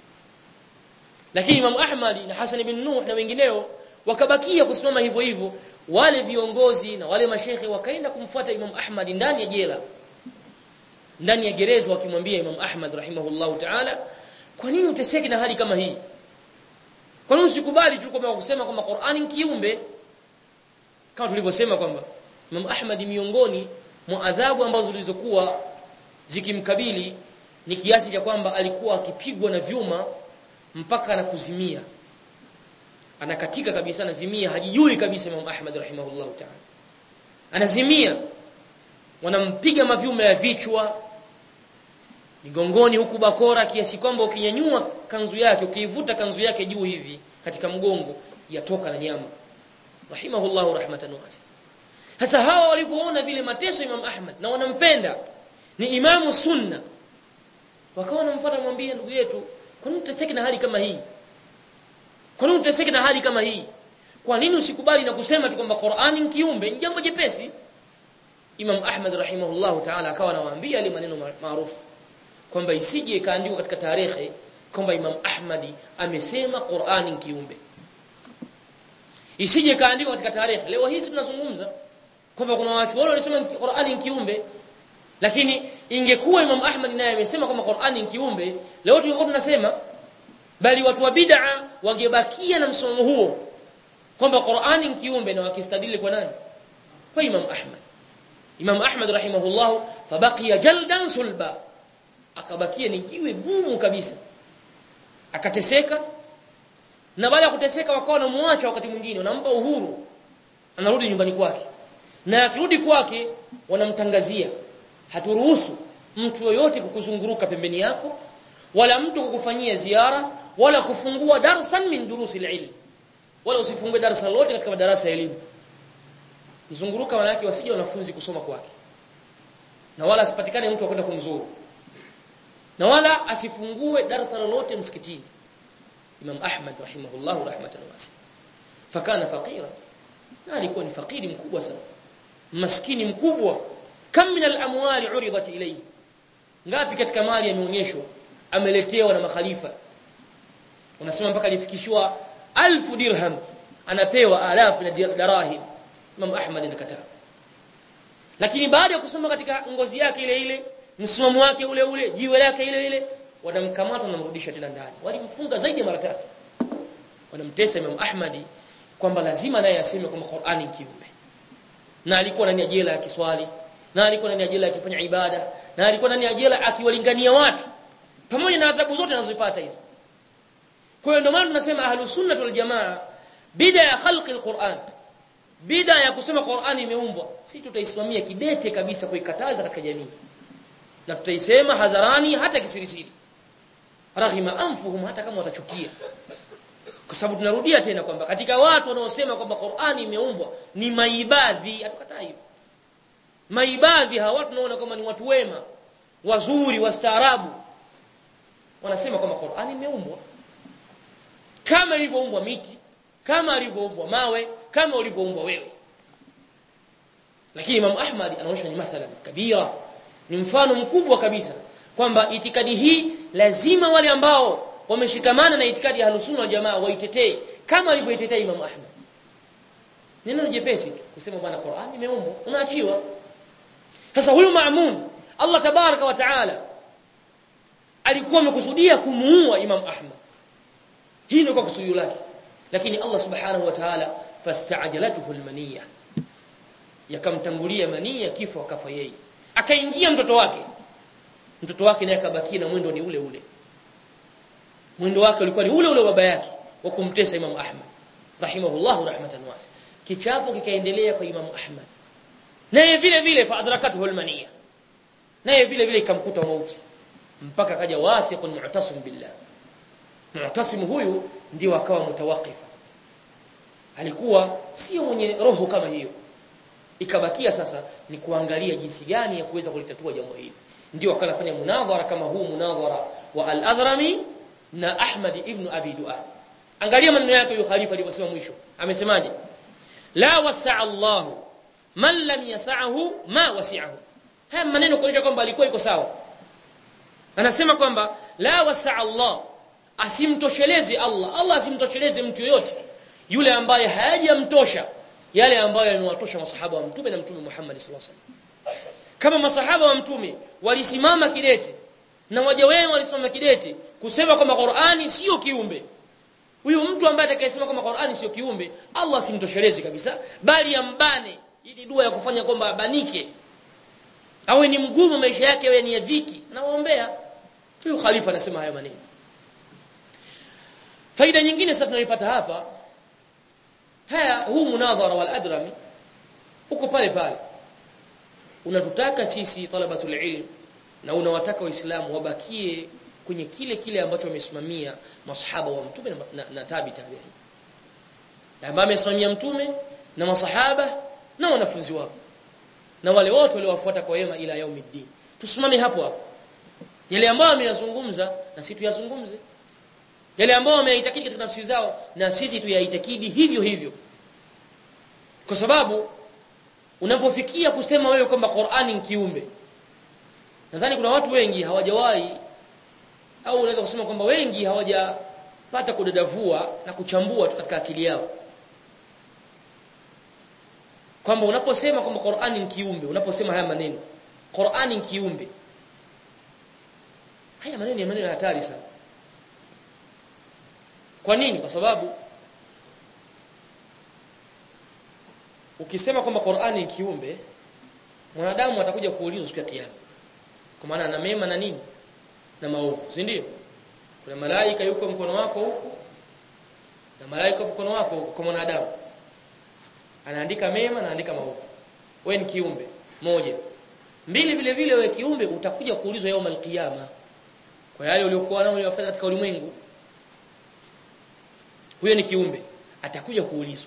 lakini Imam Ahmadi na Hassan ibn Nuh na wengineo wakabakia kusimama hivyo hivyo wale viongozi na wale mashekhe wakaenda kumfuata Imam Ahmad ndani ya jela ndani ya gereza wakimwambia Imam Ahmad rahimahullahu ta'ala kwa nini uteseki na hali kama hii kwa nini usikubali tu kwamba kusema kwamba Qur'ani ni kiumbe kama tulivyosema kwamba Imam Ahmad miongoni mwa adhabu ambazo zilizokuwa zikimkabili ni kiasi cha kwamba alikuwa akipigwa na vyuma mpaka anakuzimia anakatika kabisa anazimia hajijui kabisa Imam Ahmad rahimahullahu ta'ala anazimia wanampiga mavyuma ya vichwa migongoni huku bakora kiasi kwamba ukinyanyua kanzu yake ukiivuta kanzu yake juu hivi katika mgongo yatoka na nyama rahimahullahu rahmatan wasi sasa hawa walipoona vile mateso Imam Ahmad na wanampenda ni imamu sunna wakawa wanamfuata mwambie ndugu yetu kwa nini uteseke na hali kama hii kwa nini uteseke na hali kama hii kwa nini usikubali na kusema tu kwamba Qur'ani ni kiumbe ni jambo jepesi Imam Ahmad rahimahullahu ta'ala akawa anawaambia ile maneno maarufu kwamba isije ikaandikwa katika tarehe kwamba Imam Ahmadi amesema Qur'ani ni kiumbe isije ikaandikwa katika tarehe leo hii tunazungumza kwamba kuna watu wale walisema Qur'ani ni kiumbe lakini ingekuwa Imam Ahmad naye amesema kwamba Qur'ani ni kiumbe leo tungekuwa tunasema bali watu wa bid'a wangebakia na msomo huo kwamba Qur'ani ni kiumbe na wakistadili kwa nani kwa Imam Ahmad Imam Ahmad rahimahullah fabaqiya jaldan sulba akabakia ni jiwe gumu kabisa akateseka na baada ya kuteseka wakawa wanamuacha wakati mwingine wanampa uhuru anarudi nyumbani kwake na akirudi kwake wanamtangazia haturuhusu mtu yoyote kukuzunguruka pembeni yako wala mtu kukufanyia ziara wala kufungua darsan min durusi ilm wala usifungue darasa lolote katika madarasa ya elimu mzunguruka maana yake wasije wanafunzi kusoma kwake na wala asipatikane mtu akwenda kumzuru na wala asifungue darasa lolote msikitini Imam Ahmad rahimahullah rahmatan wasi fakana faqira na alikuwa ni fakiri mkubwa sana maskini mkubwa kam min al-amwali uridat ilayhi ngapi katika mali yameonyeshwa ameletewa na makhalifa unasema mpaka alifikishwa alfu dirham anapewa alafu na darahim Imam Ahmad anakataa lakini baada ya kusoma katika ngozi yake ile ile msimamo wake ule ule jiwe lake ile ile wanamkamata na mrudisha tena ndani walimfunga zaidi ya mara tatu wanamtesa Imam Ahmadi kwamba lazima naye aseme kwamba Qur'ani kiumbe na alikuwa ndani ya jela ya kiswali na alikuwa ndani ya jela akifanya ibada na alikuwa ndani ya jela akiwalingania watu pamoja na adhabu zote anazopata hizo kwa hiyo ndio maana tunasema ahlus sunnah wal jamaa bida ya khalqi alquran bida ya kusema Qur'ani imeumbwa si tutaisimamia kidete kabisa kuikataza katika jamii na tutaisema hadharani hata kisirisiri raghima anfuhum hata kama watachukia kwa sababu tunarudia tena kwamba katika watu wanaosema kwamba Qur'ani imeumbwa ni maibadhi hatukataa hivyo maibadhi hawa watu tunaona kama ni watu wema wazuri wastaarabu wanasema kwamba Qur'ani imeumbwa kama ilivyoumbwa miti kama alivyoumbwa mawe kama ulivyoumbwa wewe lakini Imam Ahmad anaonyesha ni mathalan kabira ni mfano mkubwa kabisa kwamba itikadi hii lazima wale ambao wameshikamana na itikadi ya Ahlus Sunna jamaa waitetee kama alivyoitetea Imam Ahmad neno jepesi tu kusema bwana Qur'an imeumbwa unaachiwa sasa huyu Ma'mun Allah tabaraka wa taala alikuwa amekusudia kumuua Imam Ahmad hii ndio kwa kusudio lake lakini Allah subhanahu wa ta'ala fasta'jalatuhu almaniyya yakamtangulia mania kifo akafa yeye akaingia mtoto wake mtoto wake naye akabakia na mwendo ni ule ule mwendo wake ulikuwa ni ule ule baba yake wa kumtesa Imam Ahmad rahimahullah rahmatan wasi kichapo kikaendelea kwa Imam Ahmad naye vile vile fa adrakatuhu almaniya naye vile vile ikamkuta mauti mpaka kaja wathiqun mu'tasim billah mu'tasim huyu ndio akawa mutawaqifa alikuwa sio mwenye roho kama hiyo ikabakia sasa ni kuangalia jinsi gani ya kuweza kulitatua jambo hili ndio akanafanya munadhara kama huu munadhara wa al-Adhrami na Ahmad ibn Abi Du'a angalia maneno yake huyo khalifa alivyosema mwisho amesemaje la wasa'a Allah man lam yas'ahu ma wasi'ahu haya maneno kuonyesha kwamba alikuwa iko sawa anasema kwamba la wasa'a Allah asimtosheleze Allah Allah asimtosheleze mtu yoyote yule ambaye hayajamtosha yale ambayo yamewatosha masahaba wa mtume na mtume Muhammad sallallahu alaihi wasallam kama masahaba wa mtume walisimama kidete na waja wenu walisimama kidete kusema kwamba Qur'ani sio kiumbe huyu mtu ambaye atakayesema kwamba Qur'ani sio kiumbe Allah simtoshelezi kabisa bali ambane ili dua ya kufanya kwamba abanike awe ni mgumu maisha yake awe ni ya dhiki anawaombea huyu khalifa anasema haya maneno faida nyingine sasa tunaipata hapa haya huu munadhara wal adrami uko pale pale unatutaka sisi talabatul ilm na unawataka waislamu wabakie kwenye kile kile ambacho wamesimamia masahaba wa mtume na, na, na tabi tabi'in ambao wamesimamia mtume na masahaba na wanafunzi wao na wale wote waliowafuata kwa wema ila yaumiddin tusimame hapo hapo yale ambayo ameyazungumza na sisi tuyazungumze yale ambayo wameyaitakidi katika nafsi zao na sisi tuyaitakidi hivyo hivyo kwa sababu unapofikia kusema wewe kwamba Qur'ani ni kiumbe nadhani kuna watu wengi hawajawahi au unaweza kusema kwamba wengi hawajapata kudadavua na kuchambua katika akili yao kwamba unaposema kwamba Qur'ani ni kiumbe unaposema haya maneno Qur'ani ni kiumbe haya maneno ni maneno hatari sana kwa nini kwa sababu ukisema kwamba Qur'ani ni kiumbe mwanadamu atakuja kuulizwa siku ya kiyama kwa maana ana mema na nini na maovu si ndio kuna malaika yuko mkono wako huko na malaika mkono wako kwa mwanadamu anaandika mema na anaandika maovu wewe ni kiumbe moja mbili vile vile wewe kiumbe utakuja kuulizwa yao malkiyama kwa yale uliokuwa nao uliyofanya katika ulimwengu huyo ni kiumbe atakuja kuulizwa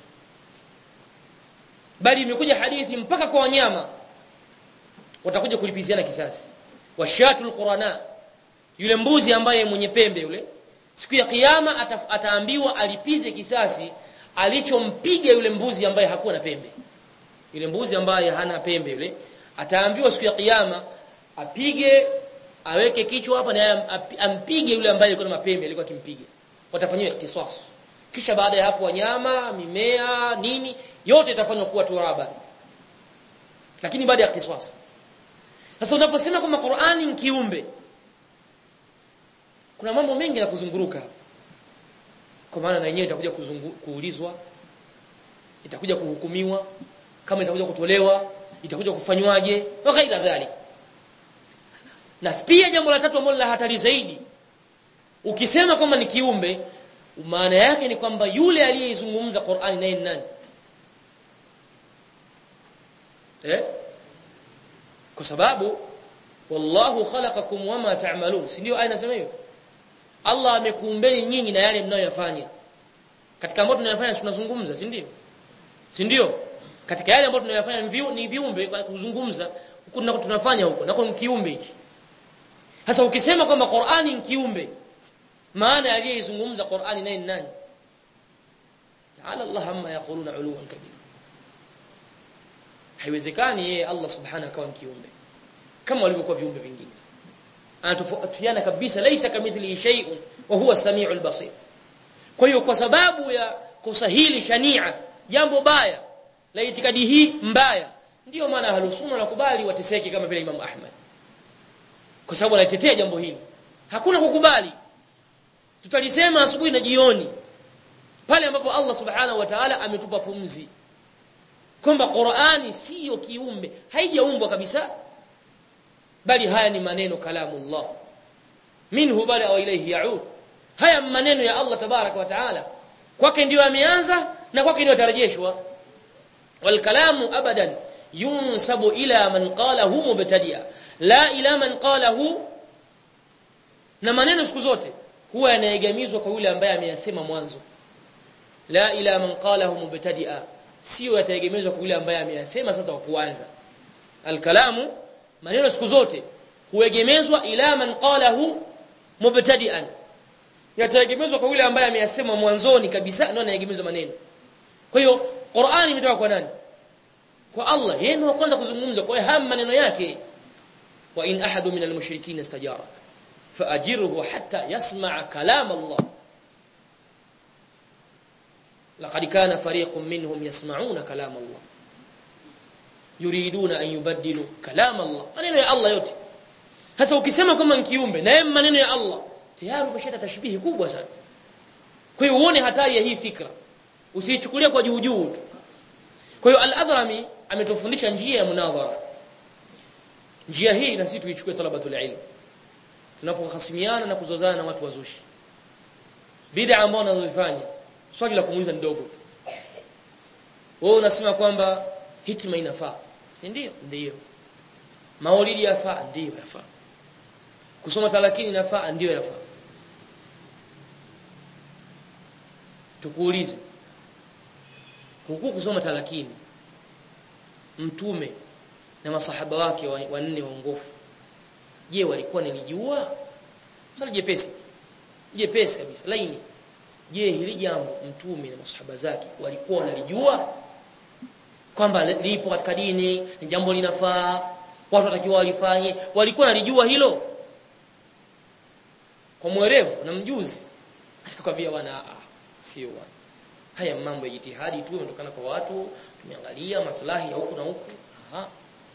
bali imekuja hadithi mpaka kwa wanyama watakuja kulipiziana kisasi washatul qurana yule mbuzi ambaye mwenye pembe yule siku ya kiyama ata, ataambiwa alipize kisasi alichompiga yule mbuzi ambaye hakuwa na pembe yule mbuzi ambaye hana pembe yule ataambiwa siku ya kiyama apige aweke kichwa hapa na ampige yule ambaye alikuwa na mapembe alikuwa akimpiga watafanywa kisasi kisha baada ya hapo wanyama mimea nini yote itafanywa kuwa turaba lakini baada ya kisasi sasa unaposema kwamba Qur'ani ni kiumbe kuna mambo mengi ya kuzunguruka kwa maana na yenyewe itakuja kuulizwa itakuja kuhukumiwa kama itakuja kutolewa itakuja kufanywaje wa ghaira dhalik na pia jambo la tatu ambalo la hatari zaidi ukisema kwamba ni kiumbe maana yake ni kwamba yule aliyeizungumza Qur'ani naye ni nani eh kwa sababu wallahu khalaqakum wama ta'malun si ndio aya inasema hiyo Allah amekuumbeni nyinyi na yale mnayoyafanya katika ambayo tunayafanya tunazungumza si ndio si ndio katika yale ambayo tunayafanya ni viumbe kuzungumza huko tunafanya huko nako ni kiumbe hiki sasa ukisema kwamba Qur'ani ni kiumbe maana aliyeizungumza Qur'ani naye ni nani ta'ala Allah amma yaquluna uluwan kabira haiwezekani yeye Allah subhanahu akawa kiumbe kama walivyokuwa viumbe vingine anatofautiana kabisa laisa kamithlihi shay'un wa huwa samiul basir kwa hiyo kwa sababu ya kusahili shania jambo baya la itikadi hii mbaya ndiyo maana ahlusunna wanakubali wateseke kama vile Imam Ahmad kwa sababu anatetea jambo hili hakuna kukubali tutalisema asubuhi na jioni pale ambapo Allah subhanahu wa ta'ala ametupa pumzi kwamba Qur'ani siyo kiumbe haijaumbwa kabisa bali haya ni maneno kalamullah minhu bala wa ilayhi ya'ud haya maneno ya Allah tabaraka wa ta'ala kwake ndio ameanza na kwake ndio atarejeshwa wal kalamu abadan yunsabu ila man qalahu mubtadi'a la ila man qalahu na maneno siku zote huwa yanaegemizwa kwa yule ambaye ameyasema mwanzo la ila man qalahu mubtadi'a sio yataegemezwa kwa yule ambaye ameyasema sasa kwa kuanza alkalamu maneno siku zote huegemezwa ila man qalahu mubtadi'an yataegemezwa kwa yule ambaye ameyasema mwanzoni kabisa ndio anaegemezwa maneno kwa hiyo Qur'ani imetoka kwa nani kwa Allah yeye ndiye kwanza kuzungumza kwa hiyo haya maneno yake wa in ahadu minal mushrikeen istajara faajirhu hatta yasma'a kalam Allah لقد كان فريق منهم يسمعون كلام الله yuriduna an yubaddilu kalam Allah maneno ya Allah yote sasa ukisema kama ni kiumbe na maneno ya Allah tayari umeshata tashbihi kubwa sana kwa hiyo uone hatari ya hii fikra usiichukulie kwa juu juu tu kwa hiyo al-Adhrami ametufundisha njia ya munadhara njia hii na sisi tuichukue talabatul ilm tunapohasimiana na kuzozana na watu wazushi bid'a ambao wanazofanya swali la kumuuliza ndogo tu wewe unasema kwamba hitima inafaa si ndio ndio maulidi yafaa ndio yafaa kusoma talakini inafaa ndio yafaa tukuulize huku kusoma talakini mtume na masahaba wake wanne waongofu je walikuwa nilijua swali jepesi jepesi kabisa laini je hili jambo mtume na masahaba zake walikuwa wanalijua kwamba lipo katika dini ni jambo linafaa watu watakiwa walifanye walikuwa nalijua hilo kwa mwerevu na mjuzi atakwambia bwana sio bwana haya mambo ya jitihadi tu yanatokana kwa watu tumeangalia maslahi ya huku na huku aha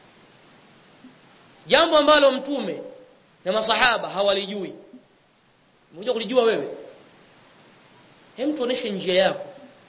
jambo ambalo mtume na masahaba hawalijui mmoja kulijua wewe hem tuoneshe njia yako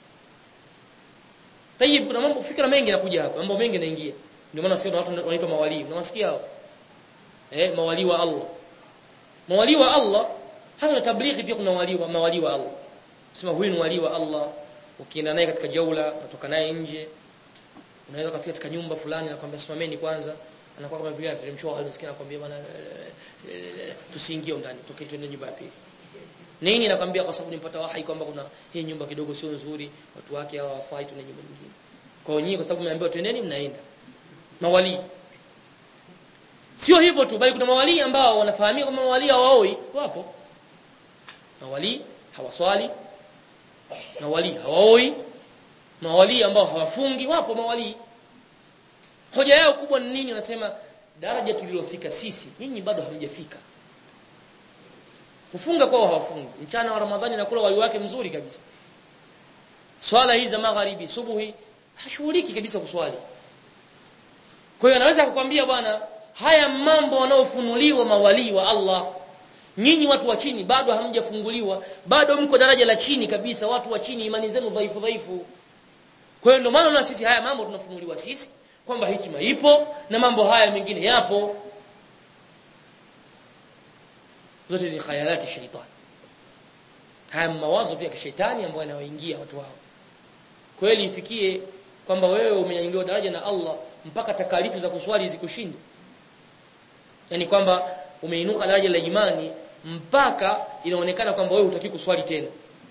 Tayib kuna mambo fikra mengi yanakuja hapa, mambo mengi yanaingia. Ndio maana sio watu wanaitwa mawali. Unawasikia hao? Eh, mawali wa Allah. Mawali wa Allah hata na tablighi pia kuna wali wa mawali wa Allah. Sema huyu ni wali wa Allah. Ukienda naye katika jaula, unatoka naye nje. Unaweza kufika katika nyumba fulani na kwambia simameni kwanza. Anakuwa kama vile ateremshwa alisikia anakuambia bwana tusiingie ndani, toke twende nyumba ya pili. Nini nakwambia kwa sababu nimpata wahi kwamba kuna hii nyumba kidogo sio nzuri, watu wake hawafai tuna nyumba nyingine. Kwa hiyo nyinyi kwa sababu mmeambiwa twendeni mnaenda. Mawali. Sio hivyo tu bali kuna mawali ambao wanafahamika kama mawali hawaoi, wapo. Mawali hawaswali. Mawali hawaoi. Mawali ambao hawafungi, wapo mawali. Hoja yao kubwa ni nini? Wanasema daraja tulilofika sisi, nyinyi bado hamjafika kufunga kwao hawafungi mchana wa ramadhani nakula wali wake mzuri kabisa swala hizi za magharibi subuhi hashughuliki kabisa kuswali kwa hiyo anaweza kukwambia bwana haya mambo wanaofunuliwa mawalii wa Allah nyinyi watu wa chini bado hamjafunguliwa bado mko daraja la chini kabisa watu wa chini imani zenu dhaifu dhaifu kwa hiyo ndio maana na sisi haya mambo tunafunuliwa sisi kwamba hikima ipo na mambo haya mengine yapo zote ni khayalati shaitani haya mawazo pia kishetani ambayo yanawaingia watu hao kweli ifikie kwamba wewe umenyanyuliwa daraja na Allah mpaka takalifu za kuswali zikushinde yani kwamba umeinuka daraja la imani mpaka inaonekana kwamba wewe hutaki kuswali tena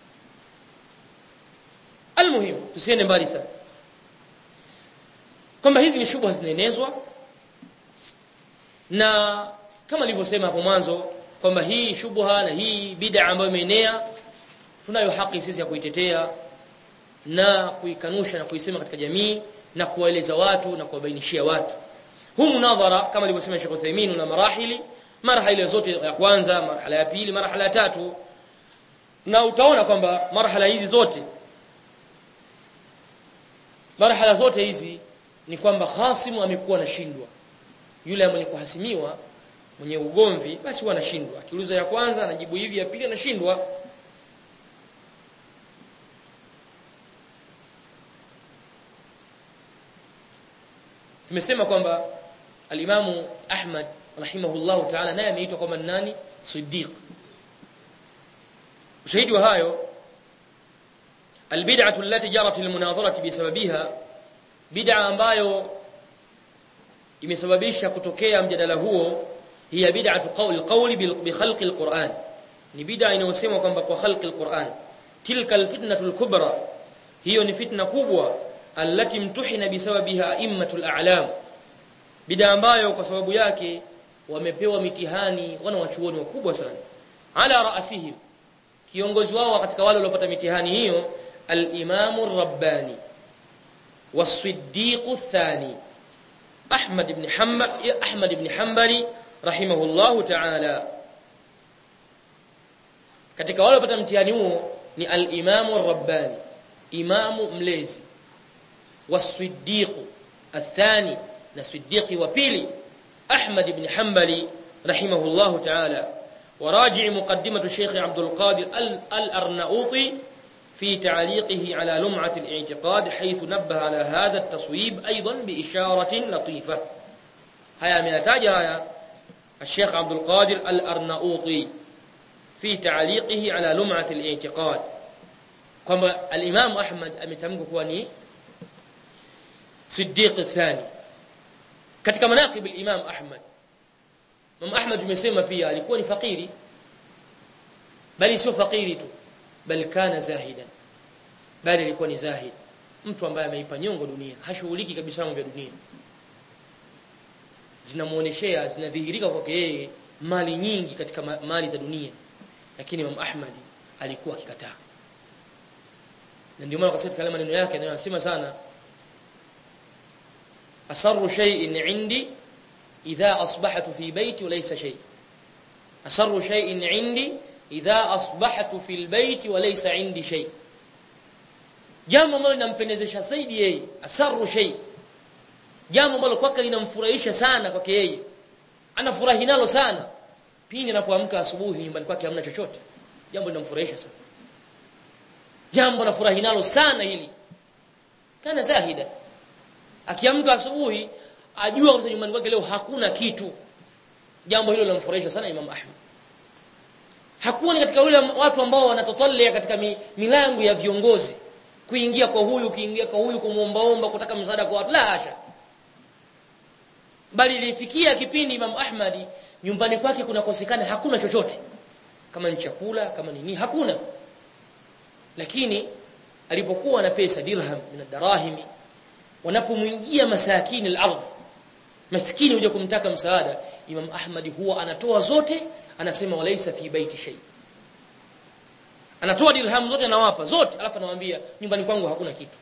almuhimu tusiende mbali sana kwamba hizi ni shubha zinaenezwa na kama nilivyosema hapo mwanzo kwamba hii shubha na hii bid'a ambayo imeenea tunayo haki sisi ya kuitetea na kuikanusha na kuisema katika jamii na kuwaeleza watu na kuwabainishia watu huu munadhara kama alivyosema Sheikh Uthaymeen na marahili marhala zote ya kwanza marhala ya pili marhala ya tatu na utaona kwamba marhala hizi zote marhala zote hizi ni kwamba hasimu amekuwa anashindwa yule mwenye kuhasimiwa mwenye ugomvi basi huwa anashindwa akiuliza ya kwanza anajibu hivi ya pili anashindwa tumesema kwamba alimamu Ahmad rahimahullahu ta'ala naye ameitwa kwamba nani siddiq ushahidi wa hayo albid'atu allati jarat almunadharati bisababiha bid'a ambayo imesababisha kutokea mjadala huo hiya bid'atu qawl alqawl bi khalqi alquran ni bid'a inayosema kwamba kwa khalqi alquran tilka alfitnatu alkubra hiyo ni fitna kubwa allati mtuhina bisababiha a'immatul a'lam bid'a ambayo kwa sababu yake wamepewa mitihani wana wachuoni wakubwa sana ala raasihim kiongozi wao katika wale waliopata mitihani hiyo al-imamu ar-rabbani was-siddiq ath-thani Ahmad ibn Hanbal Ahmad ibn Hanbali rahimahullahu ta'ala katika wale waliopata mtihani huo ni al-imamu ar-rabbani imamu mlezi was-siddiq ath-thani na siddiqi wa pili Ahmad ibn Hanbali rahimahullahu ta'ala وراجع مقدمة الشيخ عبد القادر الأرناؤوطي في تعليقه على لمعة الاعتقاد حيث نبه على هذا التصويب أيضا بإشارة لطيفة هيا ميتاج هيا الشيخ عبد القادر الأرناؤوطي في تعليقه على لمعة الاعتقاد كما الإمام أحمد أمتمك كواني صديق الثاني katika manaqib al-Imam Ahmad Imam Ahmad tumesema pia alikuwa ni fakiri bali sio fakiri tu bali kana zahidan bali alikuwa ni zahid mtu ambaye ameipa nyongo dunia hashughuliki kabisa mambo ya dunia zinamuoneshea zinadhihirika kwake yeye mali nyingi katika mali za dunia lakini Imam Ahmad alikuwa akikataa na ndio maana kwa sababu maneno yake anayosema sana أسر شيء عندي إذا أصبحت في بيتي وليس شيء أسر شيء عندي إذا أصبحت في البيت وليس عندي شيء jambo ambalo linampendezesha zaidi yeye asaru shay jambo ambalo kwake linamfurahisha sana kwake yeye anafurahi nalo sana pindi anapoamka asubuhi nyumbani kwake hamna chochote jambo linamfurahisha sana jambo anafurahi nalo sana hili kana zahida akiamka asubuhi ajua kwamba nyumbani kwake leo hakuna kitu jambo hilo linamfurahisha sana Imam Ahmad hakuwa ni katika wale watu ambao wanatotollea katika mi, milango ya viongozi kuingia kwa huyu kuingia kwa huyu kumuombaomba kutaka msaada kwa watu la hasha bali ilifikia kipindi Imam Ahmadi nyumbani kwake kunakosekana hakuna chochote kama ni chakula kama ni nini hakuna lakini alipokuwa na pesa dirham min darahimi wanapomwingia masakini al-ardh maskini huja kumtaka msaada Imam Ahmad huwa anatoa zote anasema walaisa fi baiti shay anatoa dirham zote anawapa zote alafu anawaambia nyumbani kwangu hakuna kitu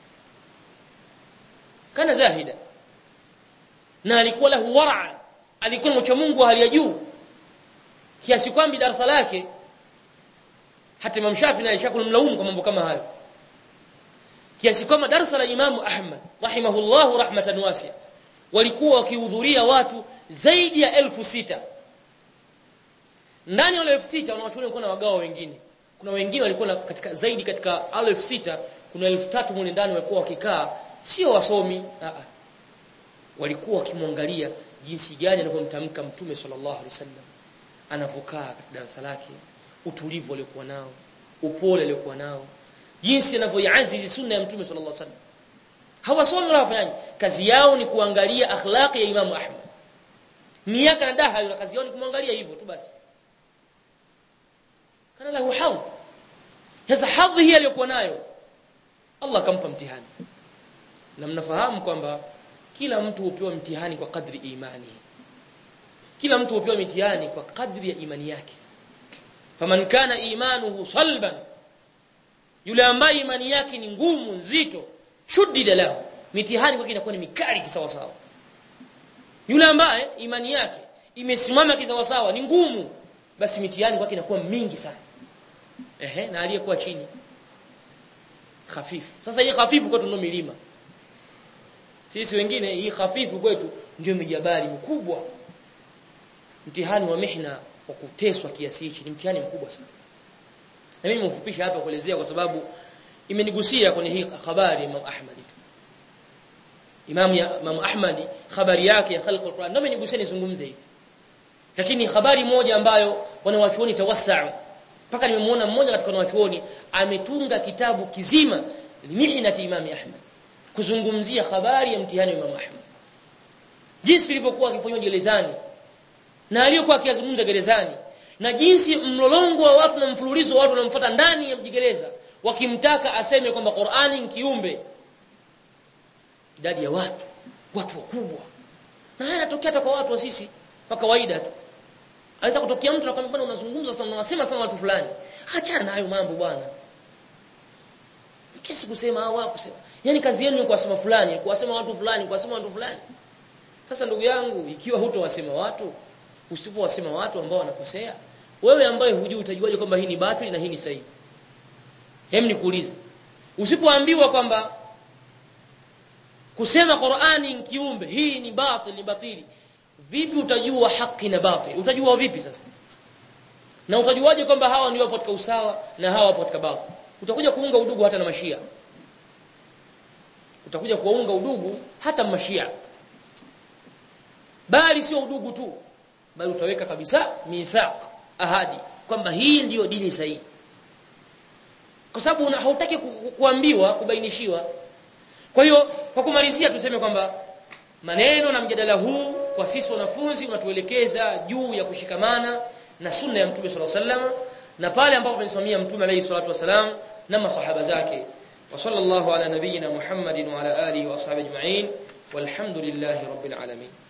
kana zahida na alikuwa lahu wara alikuwa mcha Mungu hali ya juu kiasi kwamba darasa lake hata Imam Shafi naye shakulmlaumu kwa mambo kama hayo kiasi kwamba darasa la Imam Ahmad rahimahullahu rahmatan wasi'a walikuwa wakihudhuria watu zaidi ya elfu sita ndani ya wale elfu sita wanawachuoni walikuwa na wagawa wengine kuna wengine walikuwa katika zaidi katika elfu sita kuna elfu tatu mule ndani walikuwa wakikaa sio wasomi a walikuwa wakimwangalia jinsi gani anavyomtamka mtume sallallahu alaihi wasallam anavokaa katika darasa lake utulivu aliokuwa nao upole aliokuwa nao jinsi anavyoiazizi sunna ya mtume sallallahu alaihi wasallam hawasomi wala wafanyaji kazi yao ni kuangalia akhlaqi ya Imam Ahmad miaka na daha na kazi yao ni kumwangalia hivyo tu basi kana lahu hadh sasa hadhi hii aliyokuwa nayo Allah akampa mtihani na mnafahamu kwamba kila mtu hupewa mtihani kwa kadri imani kila mtu hupewa mtihani kwa kadri ya imani yake faman kana imanuhu salban yule ambaye imani yake ni ngumu nzito shuddida lahu mitihani kwake inakuwa ni mikali kisawa sawa yule ambaye imani yake imesimama kisawa sawa ni ngumu basi mitihani kwake inakuwa mingi sana ehe na aliyekuwa chini hafifu sasa hii hafifu kwetu ndio milima sisi wengine hii hafifu kwetu ndio mijabali mikubwa mtihani wa mihna wa kuteswa kiasi hichi ni mtihani mkubwa sana na mimi nimefupisha hapa kuelezea kwa sababu imenigusia kwenye hii habari Imam Ahmad tu Imam ya Imam Ahmad habari yake ya khalq al-Quran ndio imenigusia nizungumze hivi lakini habari moja ambayo wanawachuoni tawassau mpaka nimemuona mmoja katika wanawachuoni ametunga kitabu kizima mihnati Imam Ahmad kuzungumzia habari ya mtihani wa Imam Ahmad jinsi ilivyokuwa akifanywa gerezani na aliyokuwa akiyazungumza gerezani na jinsi mlolongo wa watu na mfululizo wa watu wanamfuata ndani ya mjigereza wakimtaka aseme kwamba Qur'ani ni kiumbe idadi ya watu watu wakubwa na haya yanatokea hata kwa watu wa sisi kwa kawaida tu aweza kutokea mtu anakuambia bwana unazungumza sana unasema sana watu fulani achana na hayo mambo bwana kesi kusema au kusema yani kazi yenu ni kuwasema fulani kuwasema watu fulani kuwasema watu fulani sasa ndugu yangu ikiwa hutowasema watu usipowasema watu ambao wanakosea wewe ambaye hujui utajuaje kwamba hii ni batili na hii ni sahihi hem nikuulize usipoambiwa kwamba kusema Qur'ani ni kiumbe hii ni batili ni batili vipi utajua haki na batili utajua vipi sasa na utajuaje kwamba hawa ndio wapo katika usawa na hawa wapo katika batili utakuja kuunga udugu hata na mashia utakuja kuunga udugu hata mashia bali sio udugu tu bali utaweka kabisa mithaq ahadi kwamba hii ndiyo dini sahihi kwa sababu hautaki ku, kuambiwa kubainishiwa kwa hiyo kwa kumalizia tuseme kwamba maneno na mjadala huu kwa sisi wanafunzi unatuelekeza juu ya kushikamana na sunna ya mtume sallallahu alaihi wasallam na pale ambapo tumesimamia mtume alayhi salatu wasalam na masahaba zake wa sallallahu ala nabiyyina muhammadin wa ala alihi wa ashabihi ajma'in walhamdulillahi rabbil alamin